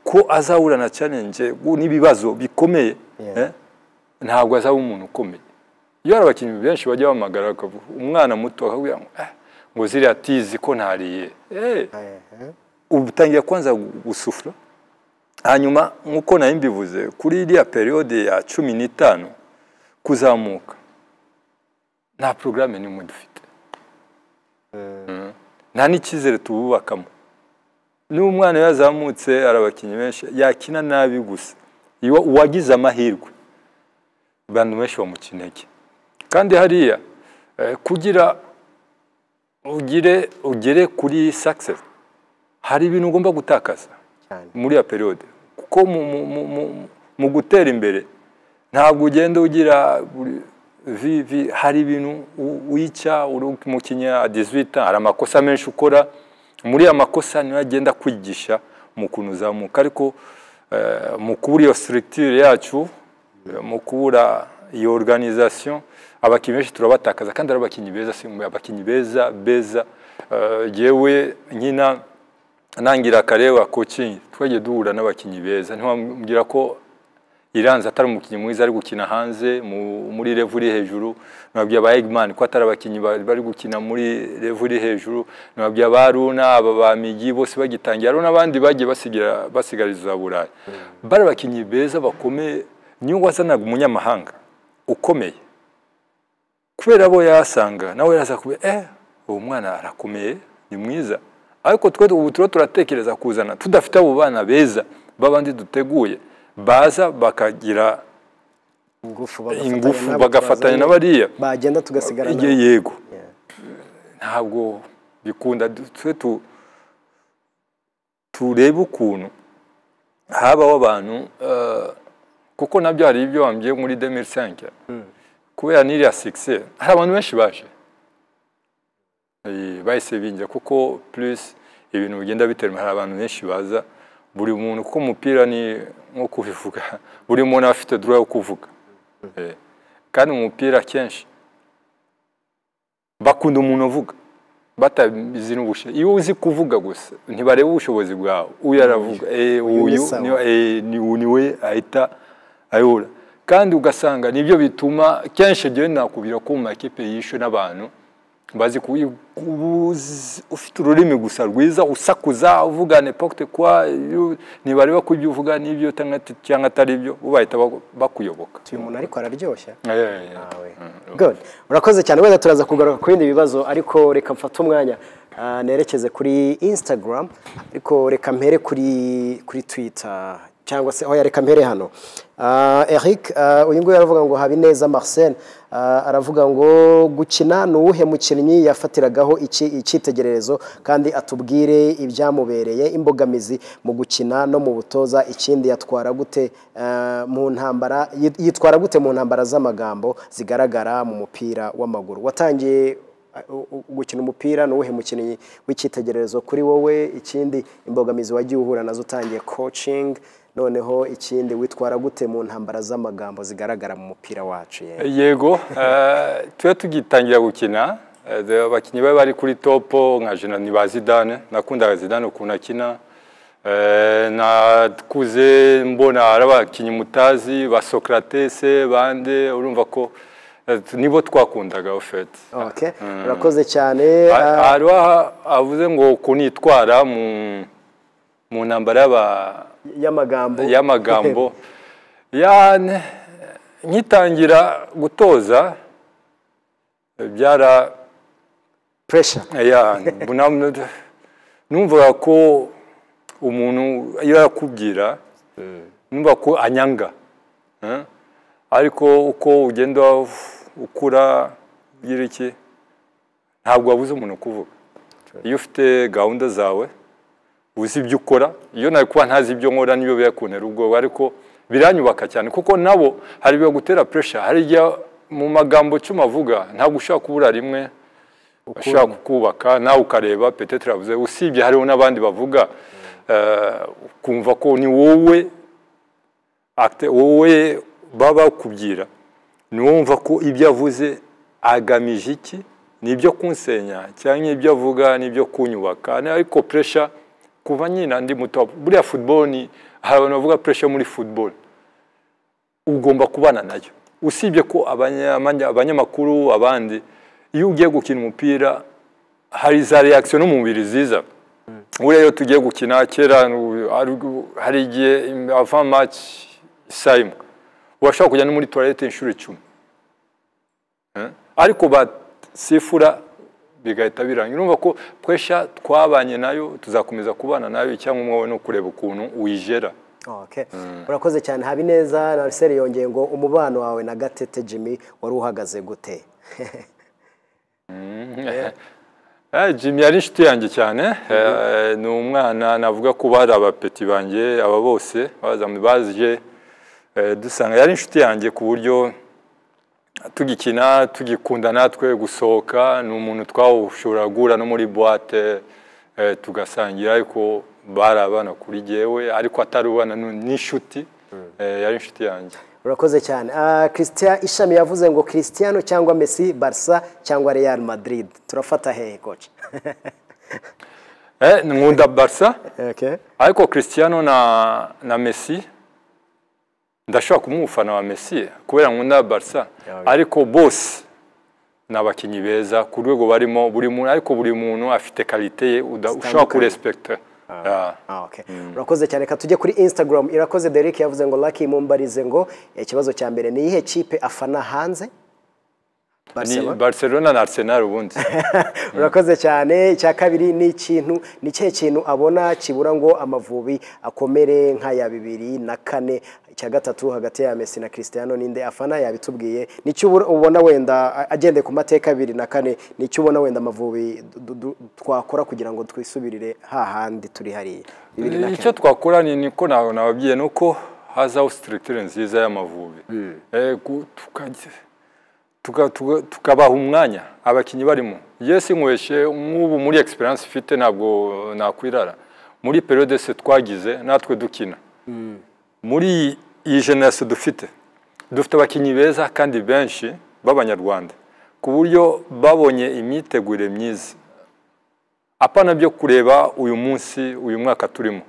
ko azahura na challenge gu- n'ibibazo bikomeye Yeah. eh, ntabwo azaba umuntu ukomeye iyo hari abakinnyi benshi bajya bahamagara bakavuga umwana muto akakubwira ngo "Ah, ngo ziriya tizi ko ntariye Eh, Ehe. ubu utangira kwanza gu- gusufura hanyuma nk'uko nari mbivuze kuri iriya periyode ya cumi n'itanu kuzamuka nta porogaramu n'imwe dufite Mhm. nta n'icyizere tububakamo niba umwana yazamutse hari abakinnyi benshi yakina nabi gusa Iyo- uwagize amahirwe abantu benshi bamuca intege kandi hariya eh, kugira ugire ugere kuri success hari ibintu ugomba gutakaza cyane muri iyo periyode kuko mu, mu, mu, mu, mu gutera imbere ntabwo ugenda ugira buri- vi, vi, hari ibintu u- wica uri umukinnyi a 18 hari amakosa menshi ukora muri aya makosa niyo agenda kwigisha mu kuntu uzamuka ariko eh, mu kubura iyo structure yacu eh, mu kubura iyo organisation abakinnyi benshi turabatakaza kandi ari abakinnyi beza si abakinnyi beza beza Eh, jewe nkina ntangira akareba kocingi twagiye duhura n'abakinnyi beza ntiwambwira ko iranzi atari umukinnyi mwiza ari gukina hanze mu- muri revu iri hejuru nababwira ba egimani ko atari abakinnyi ba- bari gukina muri revu iri hejuru nababwira ba runa aba ba migi bose bagitangira hariho n'abandi bagiye basigira- basigariza burayi bari abakinnyi beza bakomeye niyo wazanaga umunyamahanga ukomeye kubera abo yasanga nawe yaraza kuba eh uwo mwana arakomeye ni mwiza ariko twe ubu turiho turatekereza kuzana tudafite abo bana beza babandi duteguye baza bakagira ingufu ingufu n'abo bagafatanya na twazanye. bariya bagenda tugasigarana igihe yego Yeah. ntabwo bikunda twe tu turebe ukuntu habaho abantu eh, kuko nabyo hari ibyo wambwiye muri 2005 kubera n'iriya sikise hari abantu benshi baje Eh, bahise binjira kuko plus ibintu bigenda biterwa hari abantu benshi baza buri muntu kuko umupira ni nko kubivuga buri muntu aba afite droit yo kuvuga Eh, kandi mu mupira kenshi bakunda umuntu uvuga batabizi n'ubushobozi iyo uzi kuvuga gusa ntibareba ubushobozi bwawe uyu aravuga eh, ni uyu sawa. ni- eh, ni- uyu ni we ahita ayobora kandi ugasanga nibyo bituma kenshi jyewe nakubwira ko mu makipe yishwe n'abantu bazi kubi- kubuzi- ufite ururimi gusa rwiza usakuza uvuga n'epokite kwa iyo- ntibareba ko ibyo uvuga n'ibyo utanga ati- cyangwa atari byo bo bahita baku- bakuyoboka uyu muntu ariko araryoshya Eh, eh, eh. nawe good urakoze cyane wenda turaza kugaruka ku bindi bibazo ariko reka mfate umwanya ah, nerekeze kuri instagram ariko reka mpere kuri kuri twitter cyangwa se oya reka mpere hano Ah, eric ah, uyu nguyu aravuga ngo habineza marcel ah, aravuga ngo gukina ni uwuhe mukinnyi yafatiragaho iki- icyitegererezo kandi atubwire ibyamubereye imbogamizi mu gukina no mu butoza ikindi yatwara gute eh, mu ntambara yit- yitwara gute mu ntambara z'amagambo zigaragara mu mupira w'amaguru watangiye eh, u- u- gukina umupira ni uwuhe mukinnyi w'icyitegererezo kuri wowe ikindi imbogamizi wagiye uhura nazo utangiye coaching noneho ikindi witwara gute mu ntambara z'amagambo zigaragara mu mupira wacu ye yego eh, tube tugitangira gukina eh, the- abakinnyi bari bari kuri topo nka jenani ba zidane nakundaga zidane ukuntu akina Eh, nakuze mbona hari abakinnyi mutazi ba sokratese bande urumva ko Eh, nibo twakundaga ofeti Okay. urakoze cyane ah, hari avuze ngo kunitwara mu mu ntambara y'aba- y'amagambo y'amagambo yane nkitangira gutoza byara pressure ya bunamwe numvaga ko umuntu iyo yakubwira numva ko anyanga eh? ariko uko ugenda ukura ugira iki ntabwo wabuze umuntu kuvuga iyo ufite gahunda zawe uzi ibyo ukora iyo nawe kuba ntazi ibyo nkora niyo biyakunera ubwoba ariko biranyubaka cyane kuko nabo hari ibibagutera pressure hari igihe mu magambo cumi avuga ntabwo ushobora kubura rimwe ushobora kukubaka nawe ukareba petetre yavuze usibye hariho n'abandi bavuga eh, ukumva ko ni wowe acte- wowe baba bakubwira ni wowe wumva ko ibyo avuze agamije iki ni ibyo kunsenya cyangwa ibyo avuga ni ibyo kunyubaka Ni ariko puresha kuva nyina ndi muto buriya football ni hari abantu bavuga puresha muri football ugomba kubana nayo usibye ko abanya- abanya- abanyamakuru abandi iyo ugiye gukina umupira hari za reaction no mu mubiri ziza buriya iyo tugiye gukina kera nu- hari- hari igihe ava match isaa imwe urashobora kujya no muri toilette inshuro icumi Eh? ariko basifura bigahita birangira urumva ko twesha twabanye nayo tuzakomeza kubana nayo icyangombwa wowe ni ukureba ukuntu uyijera Okay. urakoze cyane habineza na ariseri yongeye ngo umubano wawe na gatete jimmy wari uhagaze gute Eh, Jimmy yari inshuti yanjye cyane Eh, ni umwana navuga ko bari abapeti banjye aba bose bazamwe baje eh, dusanga yari inshuti yanjye ku buryo tugikina tugikunda natwe gusohoka ni umuntu twawushobora guhura no muri buwate eh, tugasangira ariko bari abana kuri jyewe ariko atari ubana nu- n'inshuti Eh, yari inshuti yanjye urakoze cyane Ah, christian ishami yavuze ngo christiano cyangwa messi barca cyangwa real madrid turafata hehe koca Eh, nkunda barisa okay. ariko christiano na na messi ndashobora kuba umufana wa messi kubera nkunda barisa ariko bose ni abakinnyi beza ku rwego barimo buri muntu ariko buri muntu afite karite ye uda- ushobora kurespekita Ya. Ah, okay. urakoze cyane reka tujye kuri instagram irakoze derek yavuze ngo lucky mumbarize ngo ikibazo cya mbere ni iyihe kipe afana hanze ni Barcelona? barcelona na arsenal ubundi urakoze cyane icya kabiri ni ikintu ni ikihe kintu abona kibura ngo amavubi akomere nk'aya bibiri na kane icya gatatu hagati ya Messi na Cristiano ninde afana yabitubwiye nicyo ubura- ubona wenda a- agendeye ku mateka abiri na kane nicyo ubona wenda amavubi du- du- twakora kugira ngo twisubirire hahandi turi hariya bibiri na kane icyo twakora ni niko nawe nababwiye ni uko hazaho structure nziza y'amavubi Eh, gu- tukajya- tuka- tuka- tukabaha umwanya abakinnyi barimo yesi nkweshe nk'ubu muri experience ifite ntabwo nakwirara muri periode se twagize natwe dukina muri iyi- iyi generation dufite dufite abakinnyi beza kandi benshi b'abanyarwanda ku buryo babonye imyitegurire myiza apana byo kureba uyu munsi uyu mwaka turimo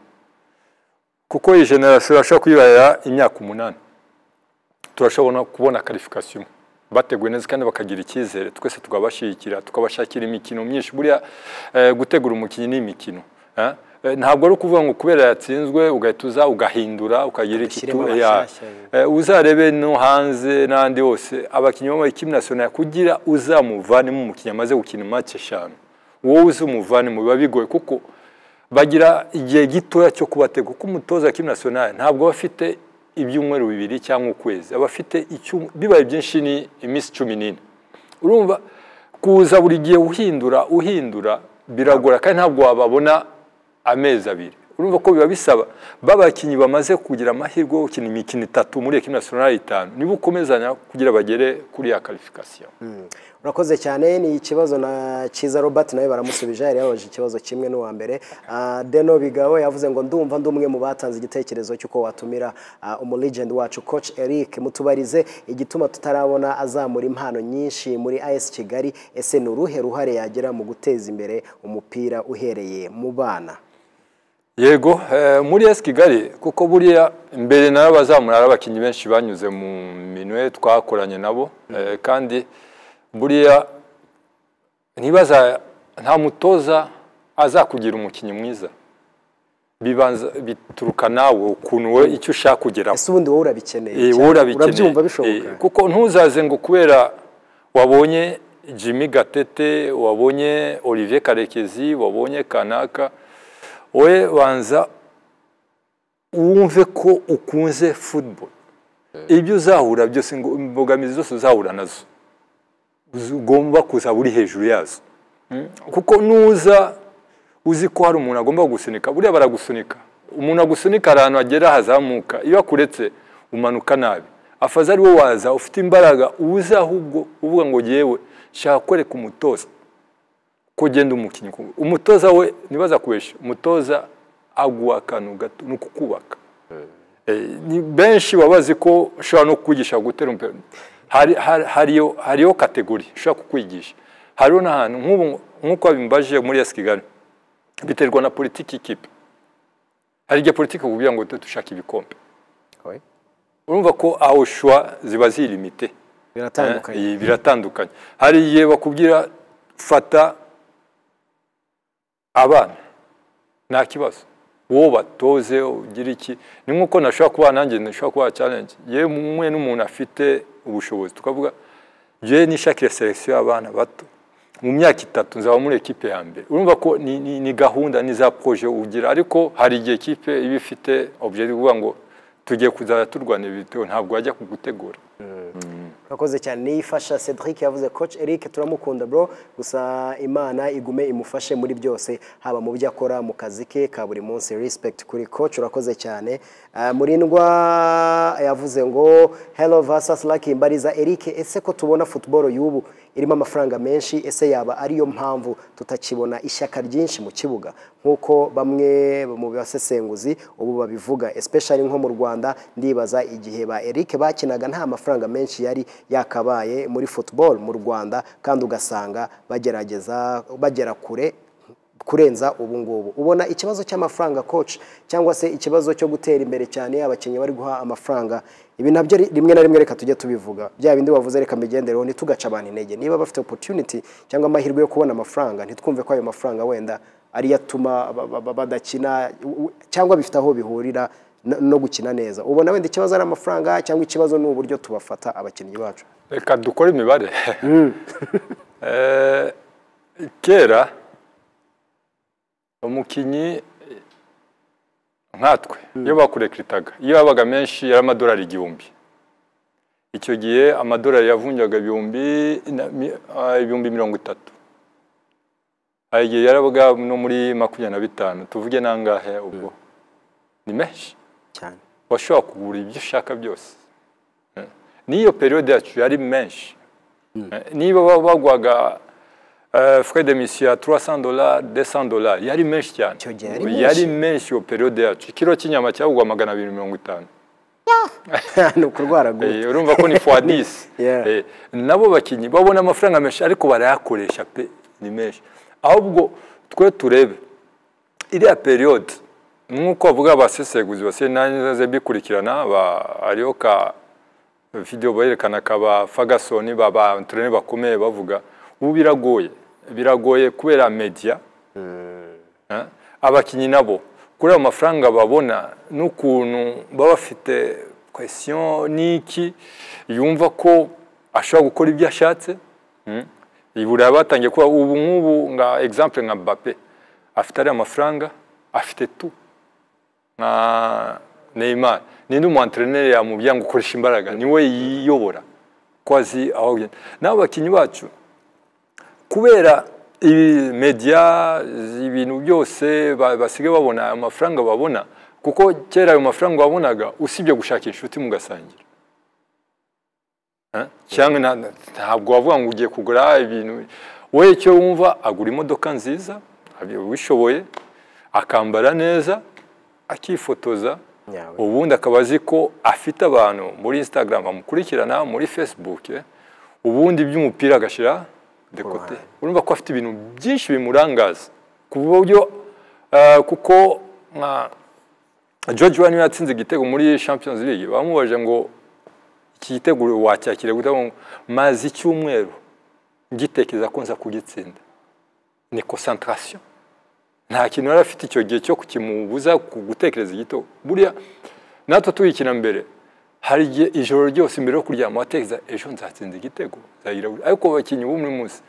kuko iyi generasiyo irashobora kuyibarira imyaka umunani turashobora kubona karifikasiyo bateguye neza kandi bakagira icyizere twese tukabashyigikira tukabashakira imikino myinshi buriya eh, gutegura umukinnyi ni imikino eh? Eh, ntabwo ari ukuvuga ngo kubera yatsinzwe ugahita uza ugahindura ukagira Ugashyiremo ikitu- ya- abashyashya. Eh, uzarebe no hanze n'ahandi hose abakinnyi b'amakipe nasiyonari kugira uzamuvanemo umukinnyi amaze gukina match eshanu wowe uzamuvanemo biba bigoye kuko bagira igihe gitoya cyo kubatega kuko umutoza wa kipe nasiyonari ntabwo aba afite ibyumweru bibiri cyangwa ukwezi aba afite icyum- bibaye byinshi ni iminsi cumi n'ine urumva kuza buri gihe uhindura uhindura biragora kandi ntabwo wababona amezi abiri urumva ko biba bisaba babakinnyi bamaze kugira amahirwe yo gukina imikino itatu muri ekipi nasiyonari itanu niba ukomezanya kugira bagere kuri ya karifikasiyo urakoze cyane ni ikibazo na cyiza robert nawe baramusubije yari yababajije ikibazo kimwe n'uwa mbere Ah, deno bigabo yavuze ngo ndumva ndi umwe mu batanze igitekerezo cy'uko watumira ah, umulegend wacu coach eric mutubarize igituma tutarabona azamura impano nyinshi muri as kigali ese ni uruhe ruhare yagira mu guteza imbere umupira uhereye mu bana yego eh, muri esi kigali kuko buriya mbere nayo bazamura ari abakinnyi benshi banyuze mu minwe twakoranye nabo eh, kandi buriya ntibaza nta mutoza azakugira umukinnyi mwiza bibanza bituruka nawe ukuntu we icyo ushaka kugeraho ese ubundi wowe urabikeneye Eh, cyane? wowe urabikeneye. urabyumva bishoboka Eh, kuko ntuzaze ngo kubera wabonye jimmy gatete wabonye olivier karekezi wabonye kanaka wowe banza wumve ko ukunze football ibyo uzahura byose ngo imbogamizi zose uzahura nazo Uzi- ugomba kuzaba uri hejuru yazo Mm. kuko nuza uzi ko hari umuntu agomba gusunika buriya baragusunika umuntu agusunika hari ahantu agera hazamuka iyo akuretse umanuka nabi afaze ari wowe waza ufite imbaraga uze ahubwo uvuga ngo yewe shaka kwereka umutoza ko ugenda umukinnyi ku- umutoza we ntibaza kubeshya umutoza aguha akantu gato ni ukukubaka Eh, ni benshi baba bazi ko ushobora no kukwigisha gutera umupira Hari- hari- hariyo hariyo kategori ushobora kukwigisha hariho n'ahantu nk'ubu nk'uko babimbaje muri esi kigali biterwa na politiki y'ikipe hari igihe politiki kubwira ngo dushaka ibikombe Oya. urumva ko aho shuwa ziba zirimite biratandukanye Eh, biratandukanye hari igihe bakubwira fata abana nta kibazo wowe batoze ugire iki ni nk'uko nashobora kuba nanjye nashobora kuba challenge yewe umwe n'umuntu afite ubushobozi tukavuga yewe nishakire selection y'abana bato mu myaka itatu nzaba muri ekipe ya mbere urumva ko ni, ni, ni gahunda ni za projet ugira ariko hari igihe ekipe iba ifite objective kuvuga ngo tugiye kuzajya turwanira ibitego ntabwo wajya kugutegura urakoze cyane niyo ifasha cedric yavuze coach eric turamukunda bro gusa imana igume imufashe muri byose haba mu byo akora mu kazi ke ka buri munsi respect kuri coach urakoze cyane Ah, murindwa yavuze ngo hello versus lucky mbariza eric ese ko tubona football y'ubu irimo amafaranga menshi ese yaba ariyo mpamvu tutakibona ishyaka ryinshi mu kibuga nk'uko bamwe mu basesenguzi ubu babivuga especially nko mu rwanda ndibaza igihe ba eric bakinaga nta mafaranga menshi yari yakabaye muri football mu rwanda kandi ugasanga bagerageza bagera kure kurenza ubu ngubu ubona ikibazo cy'amafaranga coach cyangwa se ikibazo cyo gutera imbere cyane abakinnyi bari guha amafaranga ibi nabyo ri- rimwe na rimwe reka tujye tubivuga bya bindi bavuze reka mbigendereho ntitugace abantu intege niba bafite opportunity cyangwa amahirwe yo kubona amafaranga ntitwumve ko ayo mafaranga wenda ariyo atuma ba- ba- ba- badakina u- u- cyangwa bifite aho bihurira no- no gukina neza ubona wenda ikibazo ari amafaranga cyangwa ikibazo ni uburyo tubafata abakinnyi bacu reka dukore imibare Eh, kera umukinnyi nkatwe iyo bakurekritaga iyo yabaga menshi yari amadolari igihumbi icyo gihe amadolari yavunjaga ibihumbi na mi- ah, ibihumbi mirongo itatu hari igihe yarabaga no muri makumyabiri na bitanu tuvuge nangahe ubwo ni menshi cyane washobora kugura ibyo ushaka byose Eh, n'iyo periyode yacu yari menshi Eh, niba ba- bagwaga eh, frais de mission ya 300 dollars 200 dollars yari menshi cyane Icyo gihe yari yari menshi iyo periyode yacu ikiro cy'inyama cyagugwa magana abiri mirongo itanu ni ukurwara guto Eh, urumva ko ni fois 10 Yeah. Eh, nabo bakinnyi babona amafaranga menshi ariko barayakoresha pe ni menshi ahubwo twe turebe iriya periyode nk'uko bavuga abasesenguzi basigaye nanze bikurikirana ba- hariho ka video bayerekana kaba Ferguson baba entraîneur bakomeye bavuga ubu biragoye biragoye kubera media Eh, abakinnyi nabo kuri ayo mafaranga babona n'ukuntu baba bafite kwesiyo n'iki yumva ko ashobora gukora ibyo ashatse Mm. I Burayi batangiye kuba ubu nk'ubu nka exemple nka Mbappe afite ariya mafaranga afite tu nka Neymar ninde umu entraîneur yamubwira ngo ukoresha imbaraga niwe yiyobora ko azi aho agenda n'abakinnyi bacu kubera ibi media ibintu byose ba- basigaye babona amafaranga babona kuko kera ayo mafaranga wabonaga usibye gushaka inshuti mugasangira Eh? cyangwa na- na- ntabwo wavuga ngo ugiye kugura ibintu wowe icyo wumva agura imodoka nziza abishoboye akambara neza akifotoza Nyawe. ubundi akaba azi ko afite abantu muri instagram bamukurikirana muri facebook eh. ubundi iby'umupira agashyira de kote urumva ko afite ibintu byinshi bimurangaza ku buryo eh, kuko nka george wani yatsinze igitego muri champions league bamubajije ngo iki gitego wacyakira gute ngo mazi icyumweru ngitekereza ko nza kugitsinda ni concentration nta kintu yari afite icyo gihe cyo kimubuza gutekereza igitego buriya natwe tuyikina mbere hari igihe ijoro ryose mbere yo kuryama watekereza ejo nzatsinda igitego nzagira gute ariko abakinnyi b'umwe munsi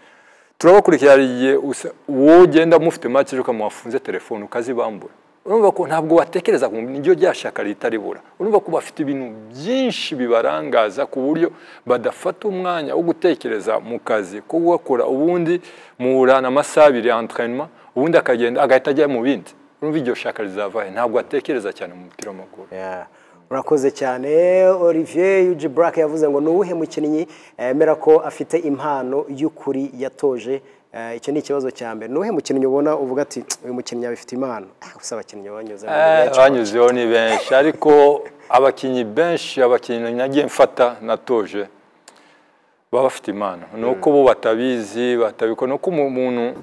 turabakurikira hari igihe usa- uwo ugenda mufite make ejo ukaba wafunze telefone ukazibambura urumva ko ntabwo watekereza ngo niryo rya shyaka leta ribura urumva ko bafite ibintu byinshi bibarangaza ku buryo badafata umwanya wo gutekereza mu kazi ko gukora ubundi muhura amasaha abiri entraînement ubundi akagenda agahita ajya mu bindi urumva iryo shyaka rizavahe ntabwo atekereza cyane mu mupira w'amaguru Yeah. urakoze cyane olivier yuji burake yavuze ngo ni uwuhe mukinnyi eh, yemera ko afite impano y'ukuri yatoje Eh, icyo ni ikibazo cya mbere ni uwuhe mukinnyi ubona uvuga ati uyu mukinnyi abifite impano Ah, gusa abakinnyi banyuze mu Eh, benshi. banyuzeho ni benshi ariko abakinnyi benshi abakinnyi nagiye mfata natoje baba bafite impano ni uko bo batabizi batabikora ni uko umu- umuntu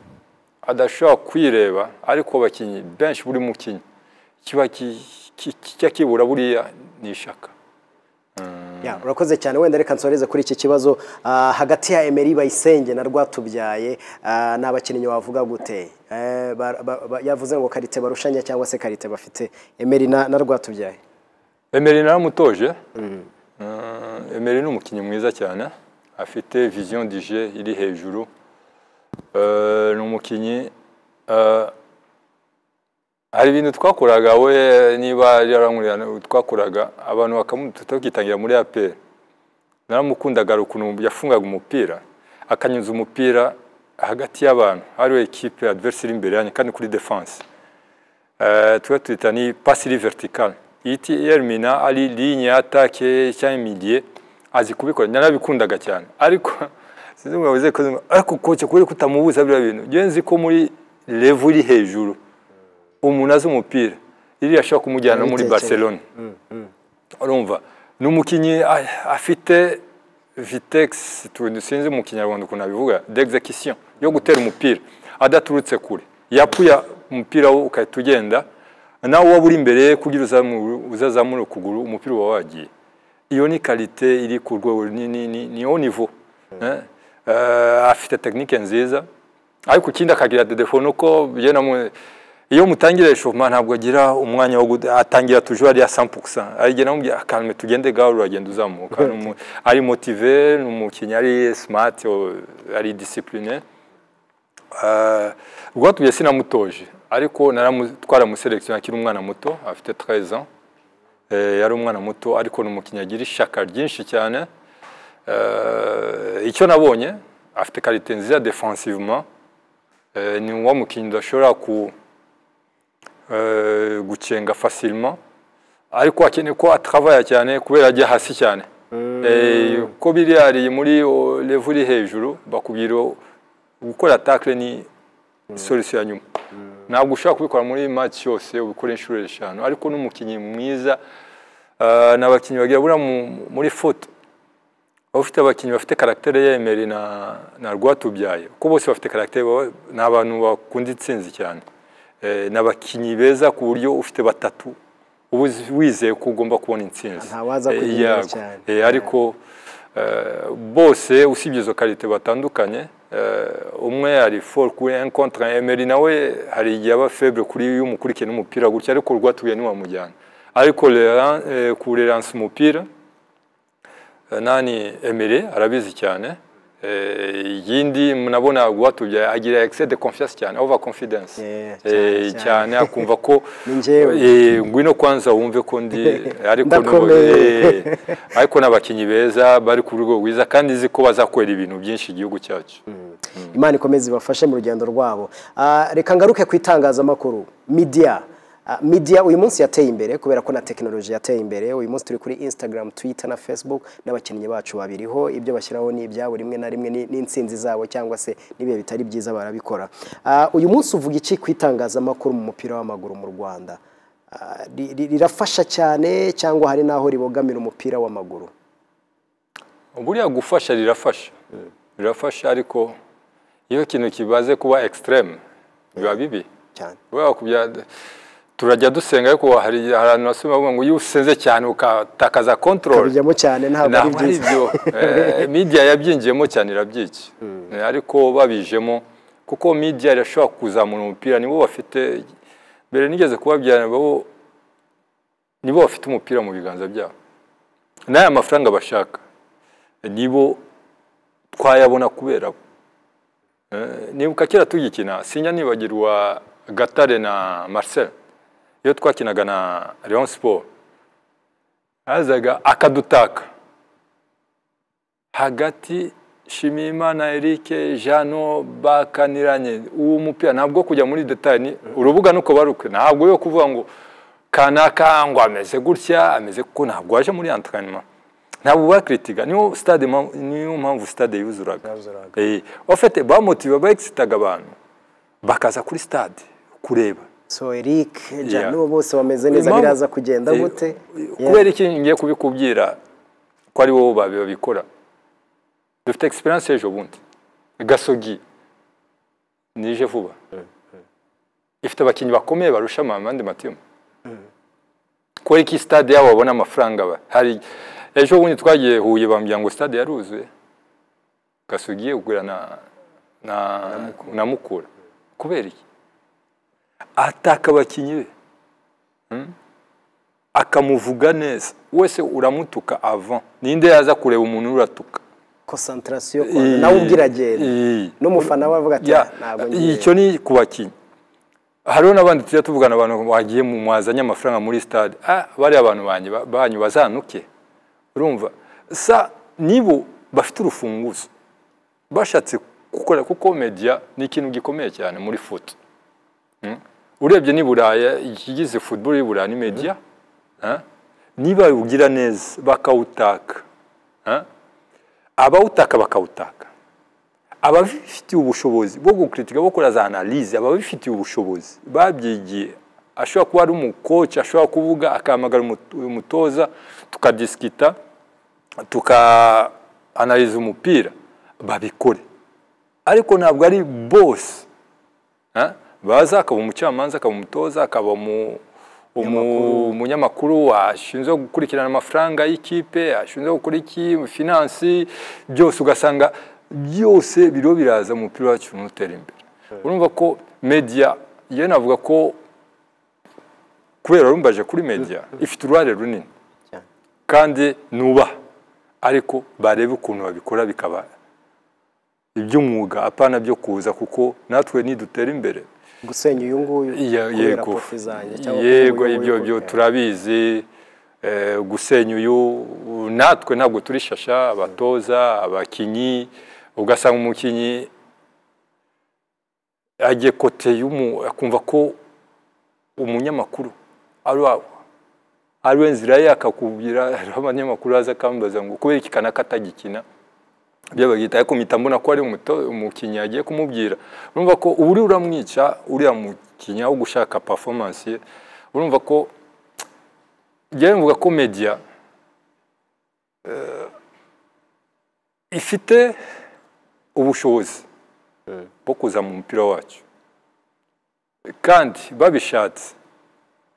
adashobora kwireba ariko abakinnyi benshi buri mukinnyi kiba ki- ki- kijya kibura buriya ni ishaka Yeah, urakoze cyane wenda reka nsoreze kuri iki kibazo Ah, hagati ya Emery Bayisenge na Rwatubyaye ah, ni abakinnyi wavuga gute Eh, ba- ba- ba- yavuze ngo karite barushanya cyangwa se karite bafite Emery na na Rwatubyaye Emery naramutoje Eh, Emery ni umukinnyi mwiza cyane afite vision du jeu iri hejuru Eh, ni umukinnyi eh, hari ibintu twakoraga we niba yarankurikirana twakoraga abantu bakamutukitangira muri APR naramukundaga hari ukuntu yafungaga umupira akanyuza umupira hagati y'abantu hariho ekipe adverse iri imbere yanjye kandi kuri defense Eh, tuba tuyita ni pasi iri vertikale ihita yerimina ari linye ya atake cyangwa imidiye azi kubikora narabikundaga cyane ariko sinzi ngo abuze kuzi- ariko koce kubera ko utamubuza biriya bintu njyewe nzi ko muri revu iri hejuru umuntu azi umupira iriya ashobora kumujyana no muri Yabitekereye. barcelone urumva ni umukinnyi a- afite vitexi tuntu sinzi mu kinyarwanda ukuntu abivuga d'execution yo gutera umupira adaturutse kure yapuya umupira wo ugahita ugenda nawe waba uri imbere ye kugira uzamure- uzazamure ukuguru umupira uba wagiye iyo ni karite iri ku rwego ni ni ni ni haut niveau Eh, eh, afite tekinike nziza ariko ikindi akagira dedefo ni uko bigenda mu iyo mutangira eshoma ntabwo agira umwanya wo gude- atangira tujuru ariya sampukusa arigena mubwira akantu tugende gahoro uragenda uzamuka Ni umu- ari motive ni umukinnyi ari smart o- ari discipline rwatubye sinamutoje ariko naramu- twaramuselekisiyo akiri umwana muto afite 13 ans Eh, yari umwana muto ariko ni umukinnyi agira ishyaka ryinshi cyane Eh, icyo nabonye afite karite nziza defensivement Eh, ni wa mukinnyi udashobora ku eh, gucenga facilement ariko akeneye ko atravaya cyane kubera ajya hasi cyane Eh, ko biriya ari muri o, level iri hejuru bakubwira o, gukora tackle ni solution ya nyuma ntabwo ushobora kubikora muri match yose ubikora inshuro eshanu ariko n'umukinnyi mwiza eh, ni abakinnyi bagira buriya mu- muri foot baba bafite abakinnyi bafite karagiteri ya Emery na na Rwatubyaye kuko bose bafite karagiteri baba- ni abantu bakunda intsinzi cyane Eh, ni abakinnyi beza ku buryo ufite batatu uba uzi- wizeye ko ugomba kubona intsinzi Ntawaza Eh, kugira yego. cyane. Eh, ariko eh, bose usibye izo karite batandukanye eh, umwe hari for kuri un contre un. Emery nawe hari igihe aba feble kuri iyo umukurikiye n'umupira gutya ariko Rwatubyaye ntiwamujyana ariko Leran- eh, kureransa umupira Eh, nani Emery arabizi cyane Eh, yindi nabona guhatubya agira excès de confiance cyane over confidence Yeah, Eh, cyane, cyane akumva ko Ni njyewe. Eh, ngwino kwanza wumve ko ndi ariko ni- Ndakomeye. Eh, ariko n'abakinnyi beza bari ku rwego rwiza kandi nzi ko bazakorera ibintu byinshi igihugu cyacu imana ikomeze ibafashe mu rugendo rwabo Ah, reka ngaruke ku itangazamakuru midiya Ah, midiya uyu munsi yateye imbere kubera ko na tekinoloji yateye imbere uyu munsi turi kuri instagram twitter na facebook n'abakinnyi bacu babiriho ibyo bashyiraho ni ibyabo rimwe na rimwe ni- n'insinzi zabo cyangwa se n'ibihe bitari byiza barabikora Ah, uyu munsi uvuga iki ku itangazamakuru mu mupira w'amaguru mu rwanda Ah, ri- ri- rirafasha cyane cyangwa hari n'aho ribogamira umupira w'amaguru buriya gufasha rirafasha rirafasha ariko iyo ikintu kibaze kuba extreme biba bibi cyane kubera kubya turajya dusenga ariko hari hari ahantu wasoma bavuga ngo iyo usenze cyane ukatakaza kontorori kabijyamo cyane ntabwo ari ntabwo ari byiza byo Eh, media yabyinjiyemo cyane irabyica Eh, ariko babijemo kuko media irashobora kuzamura umupira nibo bafite mbere nigeze kubabyara bo nibo bafite umupira mu biganza byabo n'aya mafaranga bashaka nibo twayabona kubera bo Eh, nibuka kera tugikina sinya nibagirwa gatare na marcel iyo twakinaga na leon sport hazaga akadutaka hagati shimiyimana erike jano bakaniranye uwo mupira ntabwo kujya muri detaye ni urubuga nuko barukwe ntabwo yo kuvuga ngo kanaka ngo ameze gutya ameze kuko ntabwo waje muri antrenema ntabwo bakiritiga niyo stade mpamvu- niyo mpamvu stade yuzuraga Yuzuraga. Eh, ofite bamotiva bagisitaga abantu bakaza kuri stade kureba so eric jano Yeah. bose bameze neza Impamvu- biraza kugenda Eh, gute Yeah. kubera iki ngiye kubikubwira ko ari wowe babi babikora dufite egisperiyanse ejo bundi gasogi nije vuba ifite abakinnyi bakomeye barusha amandi matimu kubera iki stade yabo babona amafaranga ba- hari ejo bundi twagiye huye bambwira ngo stade yaruzuye gasogi kugura na na, na mukura kubera iki ataka abakinnyi be akamuvuga neza wese uramutuka avant ninde yaza kureba umuntu uratuka concentration kwa- nawe ubwo iragenda Iyi. n'umufana we avuga ati Ya, ntabwo icyo ni ku bakinnyi hariho n'abandi tujya tuvugana abantu bagiye mu mwazanye amafaranga muri stade ah, bariya abantu banyu ba- banyu bazanuke urumva sa nibo bafite urufunguzo bashatse gukora kuko media ni ikintu gikomeye cyane muri foot Mm. urebye ni buraya ikigize football y'i buraya ni media Ah. niba ugira neza bakawutaka Ah. abawutaka bakawutaka ababifitiye ubushobozi bwo gukritika bakora za analize ababifitiye ubushobozi babyigiye ashobora kuba ari umukoci ashobora kuvuga akahamagara umutu- umutoza tukadisikita tukaanaliza umupira babikore ariko ntabwo ari bose Ha? baza akaba umucamanza akaba umutoza akaba umu- umu- umunyamakuru ashinzwe gukurikirana amafaranga y'ikipe ashinzwe gukora iki finansi byose ugasanga byose biriho biraza mu mupira wacu n'utera imbere urumva ko media yewe navuga ko kubera rumbaje kuri media ifite uruhare runini Cyane. kandi nubaha ariko barebe ukuntu babikora bikaba iby'umwuga apana byo kuza kuko natwe nidutera imbere gusenya uyu nguyu Iya- kubera yego kofi zanjye cyangwa yego kubera uyu ibyo nguyu. byo turabizi eh, gusenya uyu natwe ntabwo turi shasha abatoza abakinnyi ugasanga umukinnyi agiye kote y'umu akumva ko umunyamakuru ari wa- ari we nzira ye akakubwira hariho abanyamakuru aza akambaza ngo kubera iki kanaka atagikina ibyo bagihita ariko mpita mbona ko ari umuto- umukinnyi agiye kumubwira urumva ko uba uri uramwica uriya mukinnyi aho gushaka performance ye urumva ko njyewe mvuga ko media eh, ifite ubushobozi bwo kuza mu mupira wacu kandi babishatse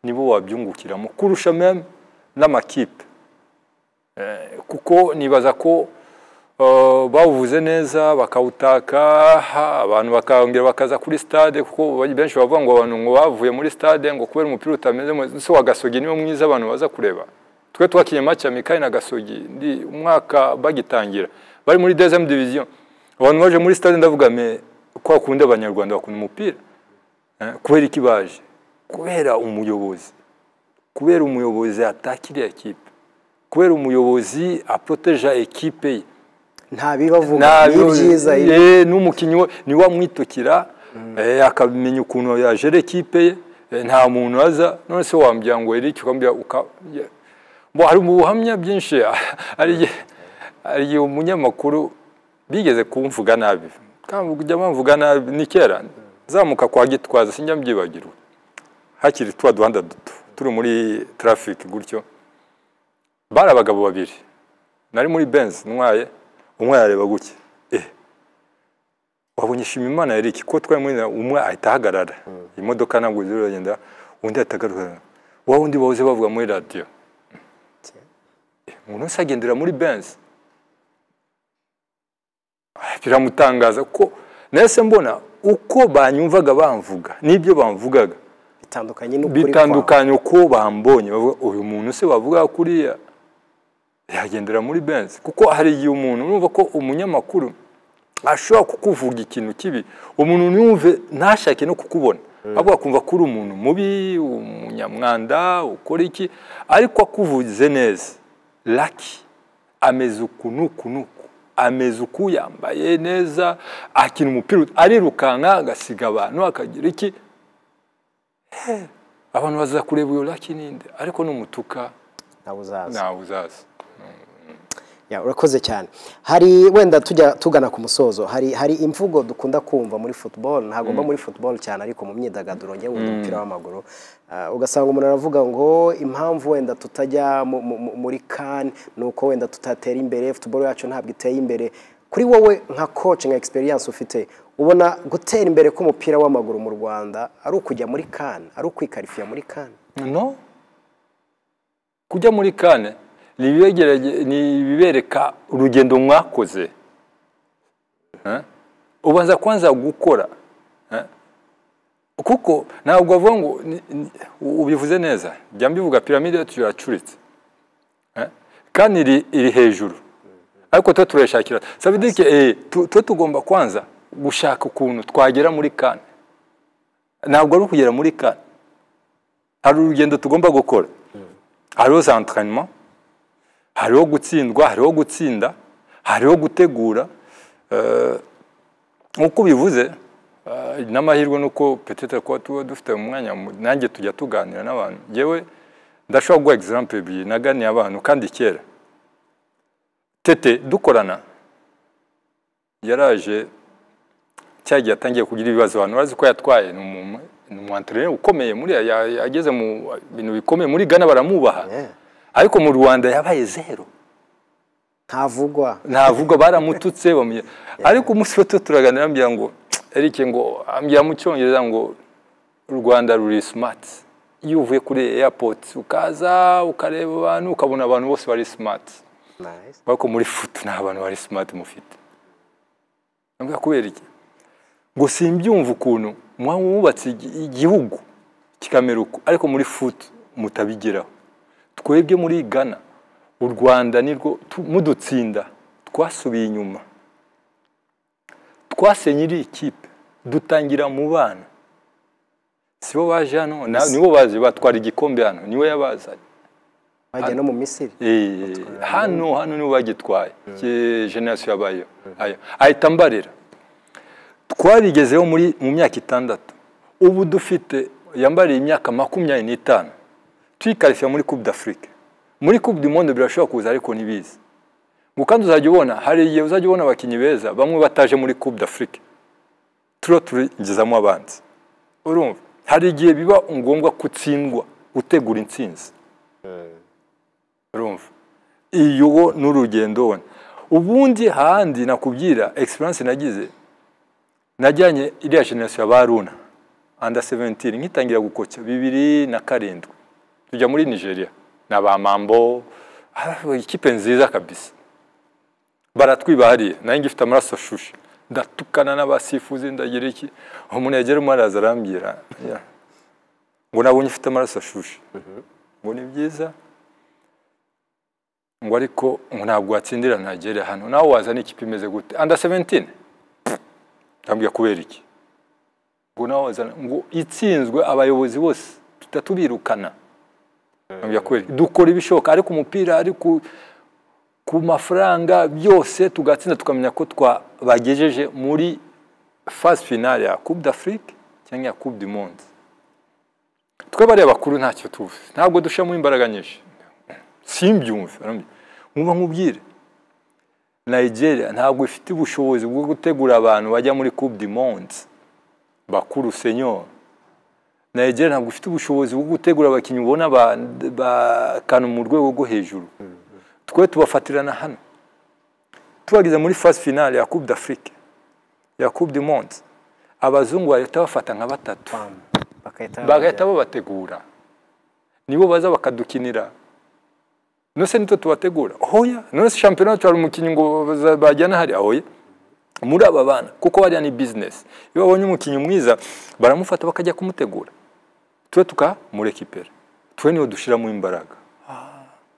nibo wabyungukiramo kurusha meme n'amakipe Eh, kuko nibaza ko eh, bawuvuze neza bakawutaka ha, abantu bakongera bakaza kuri stade kuko benshi bavuga ngo abantu ngo bavuye muri stade ngo kubera umupira utameze neza so wa Gasogi niwo mwiza abantu baza kureba twe twakinye match ya Mikali na Gasogi ndi umwaka bagitangira bari muri deuxième division abantu baje muri stade ndavuga me kwa kundi abanyarwanda bakunda umupira Eh, kubera iki baje kubera umuyobozi kubera umuyobozi atakiriye ekipe kubera umuyobozi aproteja ekipe ye nta bibavuga Nta- ni ibyiza ibi. Eh, n'umukinnyi we niwe amwitokira eh, akamenya ukuntu yajera ekipe ye eh, nta muntu aza none se wambwira ngo Eric ukambwira uka ye- Bo, hari mu buhamya byinshi hari igihe- hari igihe umunyamakuru bigeze kumvuga nabi kandi kujya bamvuga nabi ni kera zamuka kwa gitwaza sinjya mbyibagirwa hakiri twa duhanda duto turi muri traffic gutyo bari abagabo babiri nari muri benz ntwaye umwe yareba gutya eh wabonye shima imana yari iki ko twari muri umwe ahita ahagarara imodoka ntabwo ziragenda undi atagaruka wa wundi bahoze bavuga muri radiyo umuntu wese agendera muri benzi biramutangaza ko nahise mbona uko banyumvaga bamvuga n'ibyo bamvugaga bitandukanye n'ukuri kwawe bitandukanye uko bambonye bavuga uyu muntu se wavuga kuriya yagendera muri benzi kuko hari igihe umuntu urumva ko umunyamakuru ashobora kukuvuga ikintu kibi umuntu ntiyumve ntashake no kukubona ahubwo akumva ko uri umuntu mubi umunyamwanda ukora iki ariko akuvuze neza laki ameze uku n'uku n'uku ameze uku yambaye neza akina umupira arirukanka agasiga abantu akagira iki abantu baza kureba uyu laki ninde ariko numutuka nawe uzaza ntawe uzaza Ya, urakoze cyane hari wenda tujya tugana ku musozo hari hari imvugo dukunda kumva muri football ntagomba muri football cyane ariko mu myidagaduro ngewe wenda umupira w'amaguru Ah, ugasanga umuntu aravuga ngo impamvu wenda tutajya mu- mu- mu- muri kan ni uko wenda tutatera imbere football yacu ntabwo iteye imbere kuri wowe nka coach nka experience ufite ubona gutera imbere k'umupira w'amaguru mu rwanda ari ukujya muri kan ari ukwikarifiya muri kan no kujya muri kane ni ibibegerege- ni ibibereka urugendo mwakoze Eh? ubanza kwanza gukora Eh? kuko ntabwo bavuga ngo ni- ni- ubivuze neza jya mbivuga piramide yacu iracuritse Eh? kandi iri iri hejuru ariko tuba turayishakira sabidike eh, tu- tuba tugomba kwanza gushaka ukuntu twagera muri kane ntabwo ari ukugera muri kane hari urugendo tugomba gukora hariho za entraînement hariho gutsindwa hariho gutsinda hariho gutegura Eh, nk'uko ubivuze eh, n'amahirwe nuko petete kuba tuba dufite umwanya mu- nanjye tujya tuganira n'abantu yewe ndashobora guha exemple ebyiri naganiye abantu kandi kera tete dukorana yaraje cya gihe atangiye kugira ibibazo abantu bazi ko yatwaye ni umuntu ni umwantere ukomeye muri ageze mu bintu bikomeye muri Ghana baramubaha Yeah. ariko mu Rwanda yabaye zero ntavugwa ntavuga baramututse bamuye ariko umunsi wose turaganira ambwira ngo Eric ngo ambwira mu cyongereza ngo u Rwanda ruri smart iyo uvuye kuri airport ukaza ukareba abantu ukabona abantu bose bari smart Nice. ariko muri futu nta bantu bari smart mufite ntabwo kubera iki ngo simbyumva ukuntu muba mwubatse igi- igihugu kikamera uko ariko muri futu mutabigeraho twebwe muri Ghana u Rwanda nirwo tu- mudutsinda twasubiye inyuma twasenye iriya kipe dutangira mu bana sibo baje hano na- nibo baje batwara igikombe hano niwe yabazanye bajya no mu misiri Eh, hano hano nibo bagitwaye Ke- generasiyo yabayeho Ayo. ahita mbarira twarigezeho muri mu myaka itandatu ubu dufite yambariye imyaka makumyabiri n'itanu tuyikarifiya muri coupe d'afrique muri coupe du monde birashobora kuza ariko ntibizi ngo kandi uzajya ubona hari igihe uzajya ubona abakinnyi beza bamwe bataje muri coupe d'afrique turiho turigezamo abanzi urumva hari igihe biba ngombwa gutsindwa utegura intsinzi urumva iyo n'urugendo wona ubundi handi nakubwira experience nagize najyanye iriya generasiyo ya baruna under 17 nkitangira gukoca bibiri na karindwi tujya muri nigeria na ba mambo ah, ikipe nziza kabisa baratwiba hariya nanjye ngifite amaraso ashushe ndatukana n'abasifuzi ndagira iki umuntu yagera umwe araza arambwira ya. ngo nabonye ufite amaraso ashushe ngo ni byiza ngo ariko ngo ntabwo watsindira ntagere hano nawe wazana ikipe imeze gute under 17 ndambwiye kubera iki ngo nawe wazana ngo itsinzwe abayobozi bose tuta tubirukana ndambwiye kubera iki dukora ibishoboka ariko umupira ari ku ku mafaranga byose tugatsinda tukamenya ko twabagejeje muri phase finale ya Coupe d'Afrique cyangwa ya Coupe du Monde twe bariya bakuru ntacyo tuzi ntabwo dushiramo imbaraga nyinshi simbyumve arambwira. nkuba nkubwire nigeria ntabwo ifite ubushobozi bwo gutegura abantu bajya muri coupe du monde bakuru senyor nigeria ntabwo ifite ubushobozi bwo gutegura abakinnyi ubona ba- bakanu mu rwego rwo hejuru twe tubafatirana hano tubageze muri phase finale ya coupe d'afrique ya coupe du monde abazungu bahita bafata nka batatu Bam. bagahita bagahita babategura nibo baza bakadukinira nose nitwe tubategura oya none se shampiyona twari umukinnyi ngo baza- bajyana hari oya muri aba bana kuko hariya ni bizinesi iyo babonye umukinnyi mwiza baramufata bakajya kumutegura twe tukamurekipera twe niho dushyiramo imbaraga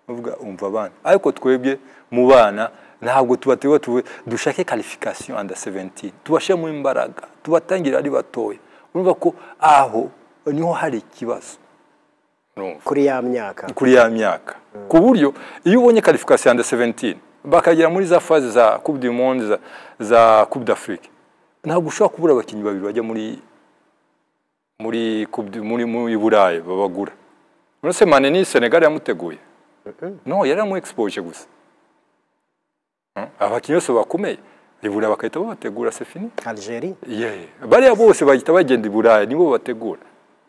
uvuga umva abana ariko twebwe mu bana ntabwo tubategura tuvuge dushake karifikasiyo anda seventini tubashyiremo imbaraga tubatangire ari batoya urumva ko aho niho hari ikibazo urumva kuri ya myaka kuri ya myaka ku buryo iyo ubonye karifikasiyo anda 17 bakagera muri za faze za coupe du monde za, za coupe d'afrique ntabwo ushobora kubura abakinnyi babiri bajya muri muri Coupe du- muri muri burayi babagura uretse mane ni senegal yamuteguye no yari amuexpoje gusa Hmm? abakinnyi bose bakomeye ibura bagahita babategura c'est fini Algeria yewe bariya bose bahita bagenda i burayi nibo bategura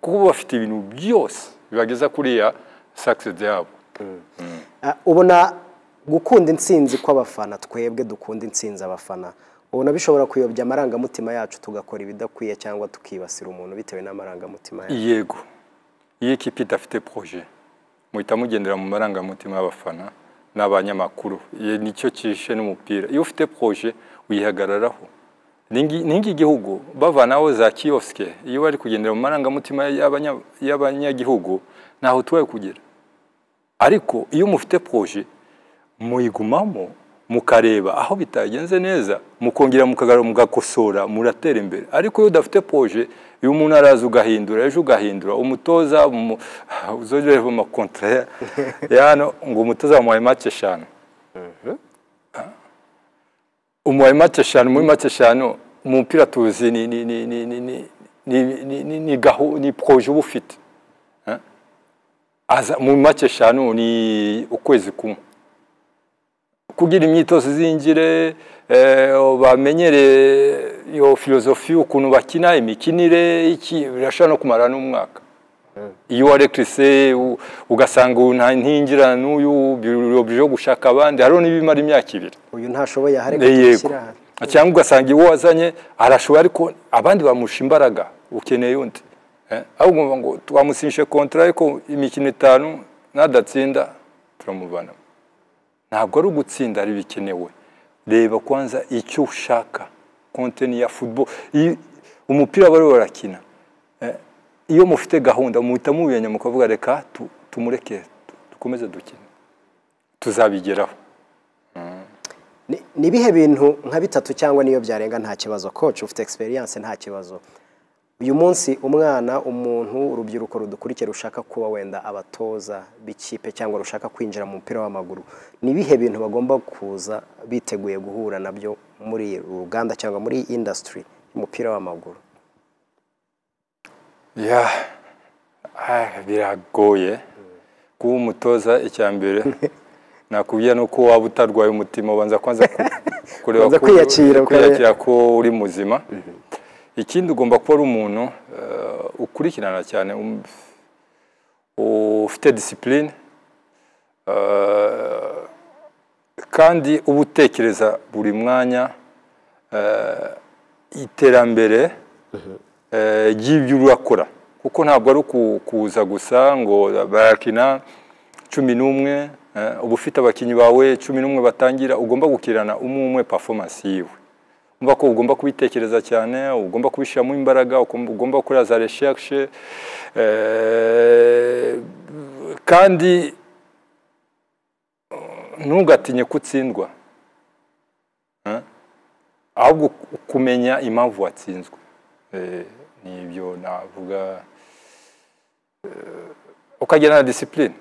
kuko bafite ibintu byose bibageza kuriya sakisedi yabo Ah, ubona gukunda intsinzi kw'abafana twebwe dukunda intsinzi abafana ubona bishobora kuyobya amarangamutima yacu tugakora ibidakwiye cyangwa tukibasira umuntu bitewe n'amarangamutima yacu yego iyo ikipe idafite poroje muhita mugendera mu marangamutima y'abafana n'abanyamakuru Iyo nicyo kishe n'umupira iyo ufite poroje uyihagararaho Ningi- ningi igihugu bavanaho za kiyosike iyo bari kugendera mu marangamutima y'abanya- y'abanyagihugu ntaho tubaye kugera ariko iyo mufite poroje muyigumamo mukareba aho bitagenze neza mukongera mukagarura mugakosora muratera imbere ariko iyo udafite poroje iyo umuntu araza ugahindura ejo ugahindura umutoza umu- uzongera mu makontere yano ngo umutoza wamuhaye make eshanu umuhaye make eshanu muri make eshanu umupira tuzi ni ni ni ni ni ni ni- ni ni ni gahu ni poroje uba ufite aza mu make eshanu ni ukwezi kumwe kugira imyitozo izingire eh, bamenyere iyo filozofi ukuntu bakina imikinire iki birashobora no kumara n'umwaka iyo warekise u- ugasanga uyu nta ntingira n'uyu birobyo gushaka abandi hariho n'ibimara imyaka ibiri uyu ntashoboye ahari yego kutushyira aha cyangwa ugasanga iwo wazanye arashoboye ariko abandi bamusha imbaraga ukeneye undi Eh, ahubwo ngo twamusinyishe kontara ariko imikino itanu nadatsinda turamuvana ntabwo ari ugutsinda ari bikenewe reba kwanza icyo ushaka konteni ya football Iyo- umupira bari barakina Eh, iyo mufite gahunda muhita mubiyenya mukavuga reka tu- tumureke tu- dukomeze dukine tuzabigeraho Ni- ni ibihe bintu nka bitatu cyangwa niyo byarenga nta kibazo koci ufite egisperiyanse nta kibazo uyu munsi umwana umuntu urubyiruko rudukurikiye rushaka kuba wenda abatoza b'ikipe cyangwa rushaka kwinjira mu mupira w'amaguru ni ibihe bintu bagomba kuza biteguye guhura nabyo muri uru ruganda cyangwa muri iyi indasitiri y'umupira w'amaguru ya ah, biragoye kuba umutoza icya mbere nakubwiye ni uko waba utarwaye umutima ubanza kwanza ku- kureba Ubanza ko- kwiyakira, kwiyakira ko uri muzima ikindi ugomba kuba ari umuntu eh, ukurikirana cyane um- ufite disipurine kandi uba utekereza buri mwanya eh, iterambere eh, ry'ibyo urakora kuko ntabwo ari uku- kuza gusa ngo barakina cumi n'umwe eh, uba ufite abakinnyi bawe cumi n'umwe batangira ugomba gukirana umwe umwe performance yiwe umva ko ugomba kubitekereza cyane ugomba kubishyiramo imbaraga ugomba ugomba gukora za recherche eh, kandi eh, ntugatinye kutsindwa Eh, ahubwo kumenya impamvu watsinzwe Eh, ni ibyo navuga eh, ukagira na disipurine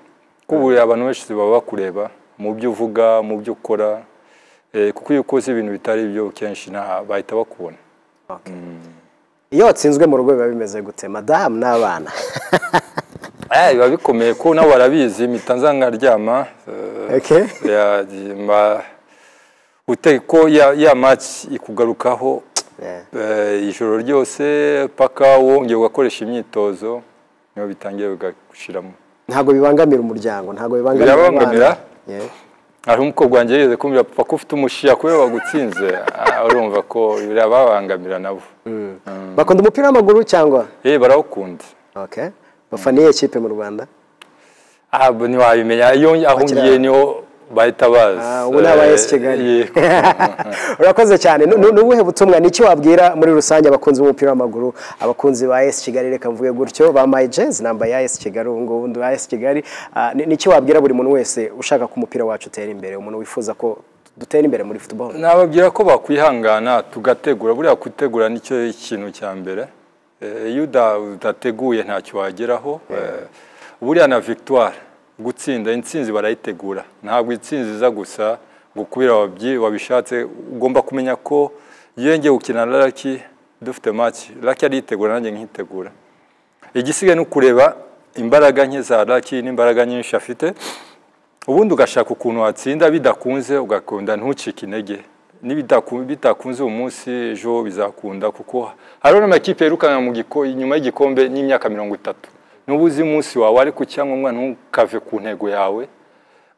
kuko ubu abantu benshi baba bakureba mu byo uvuga mu byo ukora eh, kuko iyo ukoze ibintu bitari byo kenshi nta bahita bakubona Okay. iyo watsinzwe mu rugo biba bimeze gute madamu n'abana Eh, biba bikomeye ko nabo barabizi mpita nza nkaryama eh, Okay. ya- ma- ute- ko ya ya match ikugarukaho Yeah. eh, ijoro ryose paka wongeye ugakoresha imyitozo niho bitangiye bigagushiramo ntabwo bibangamira umuryango ntabwo bibangamira Birabangamira? abana Yeah. hari umukobwa wanjye yigeze kumbwira papa ko ufite umushiya kubera bagutsinze Ah, urumva ko birababangamira nabo bakunda umupira w'amaguru cyangwa eh barawukunda okay bafaniye kipe mu rwanda Ah, bo ntiwabimenya iyo aho Bakira- ngiye niho bahita bazi Ah, ubu ni aba Eh, AS Kigali. yego. urakoze cyane Nu- nu- ni ubuhe butumwa ni icyo wabwira muri rusange abakunzi b'umupira w'amaguru abakunzi ba AS Kigali reka mvuge gutyo ba My Jazz namba ya AS Kigali ubu ngubu ndi AS Kigali Ah, ni ni icyo wabwira buri muntu wese ushaka ko umupira wacu utera imbere umuntu wifuza ko dutera imbere muri football nababwira ko bakwihangana tugategura buriya gutegura nicyo ikintu cya mbere Eh, iyo uda- udateguye ntacyo wageraho Eh, buriya na victoire gutsinda intsinzi barayitegura ntabwo intsinzi iza gusa gukubira wabyi wabishatse ugomba kumenya ko iyo ngiye gukina na raki dufite match raki aritegura nanjye nkitegura igisigaye ni ukureba imbaraga nke za raki n'imbaraga nyinshi afite ubundi ugashaka ukuntu watsinda bidakunze ugakunda ntucike intege Nibidaku- bitakunze uyu munsi ejo bizakunda kuko hariho n'amakipe yirukanka mu giko inyuma y'igikombe n'imyaka mirongo itatu n'ubu uzi umunsi wawe ariko icyangombwa ntukave ku ntego yawe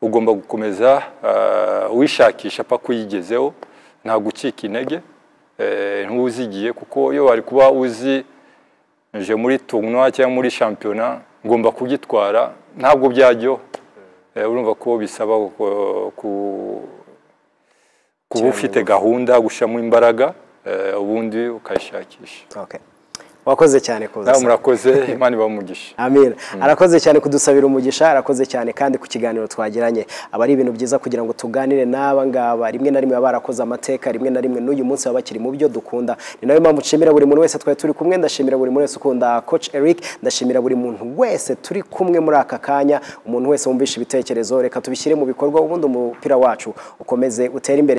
ugomba gukomeza ah, wishakisha paka uyigezeho nta gucika intege eh, ntuzigiye kuko iyo wari kuba uzi nje muri tournoi cyangwa muri shampiyona ngomba kugitwara ntabwo byajyaho Eh, urumva ko bisaba ku- ku- kuba ufite gahunda gushyiramo imbaraga eh, ubundi ukayishakisha okay wakoze cyane kuza nawe murakoze imana ibamugisha Amin. Arakoze cyane kudusabira umugisha, arakoze cyane kandi ku kiganiro twagiranye. Aba ari ibintu byiza kugira ngo tuganire n'aba ngaba. Rimwe na rimwe baba barakoze amateka, rimwe na rimwe n'uyu munsi baba bakiri mu byo dukunda. Ni nayo mpamvu nshimira buri muntu wese twari turi kumwe, ndashimira buri muntu wese ukunda Coach Eric, ndashimira buri muntu wese turi kumwe muri aka kanya, umuntu wese wumvisha ibitekerezo, reka tubishyire mu bikorwa ubundi umupira wacu ukomeze utere imbere.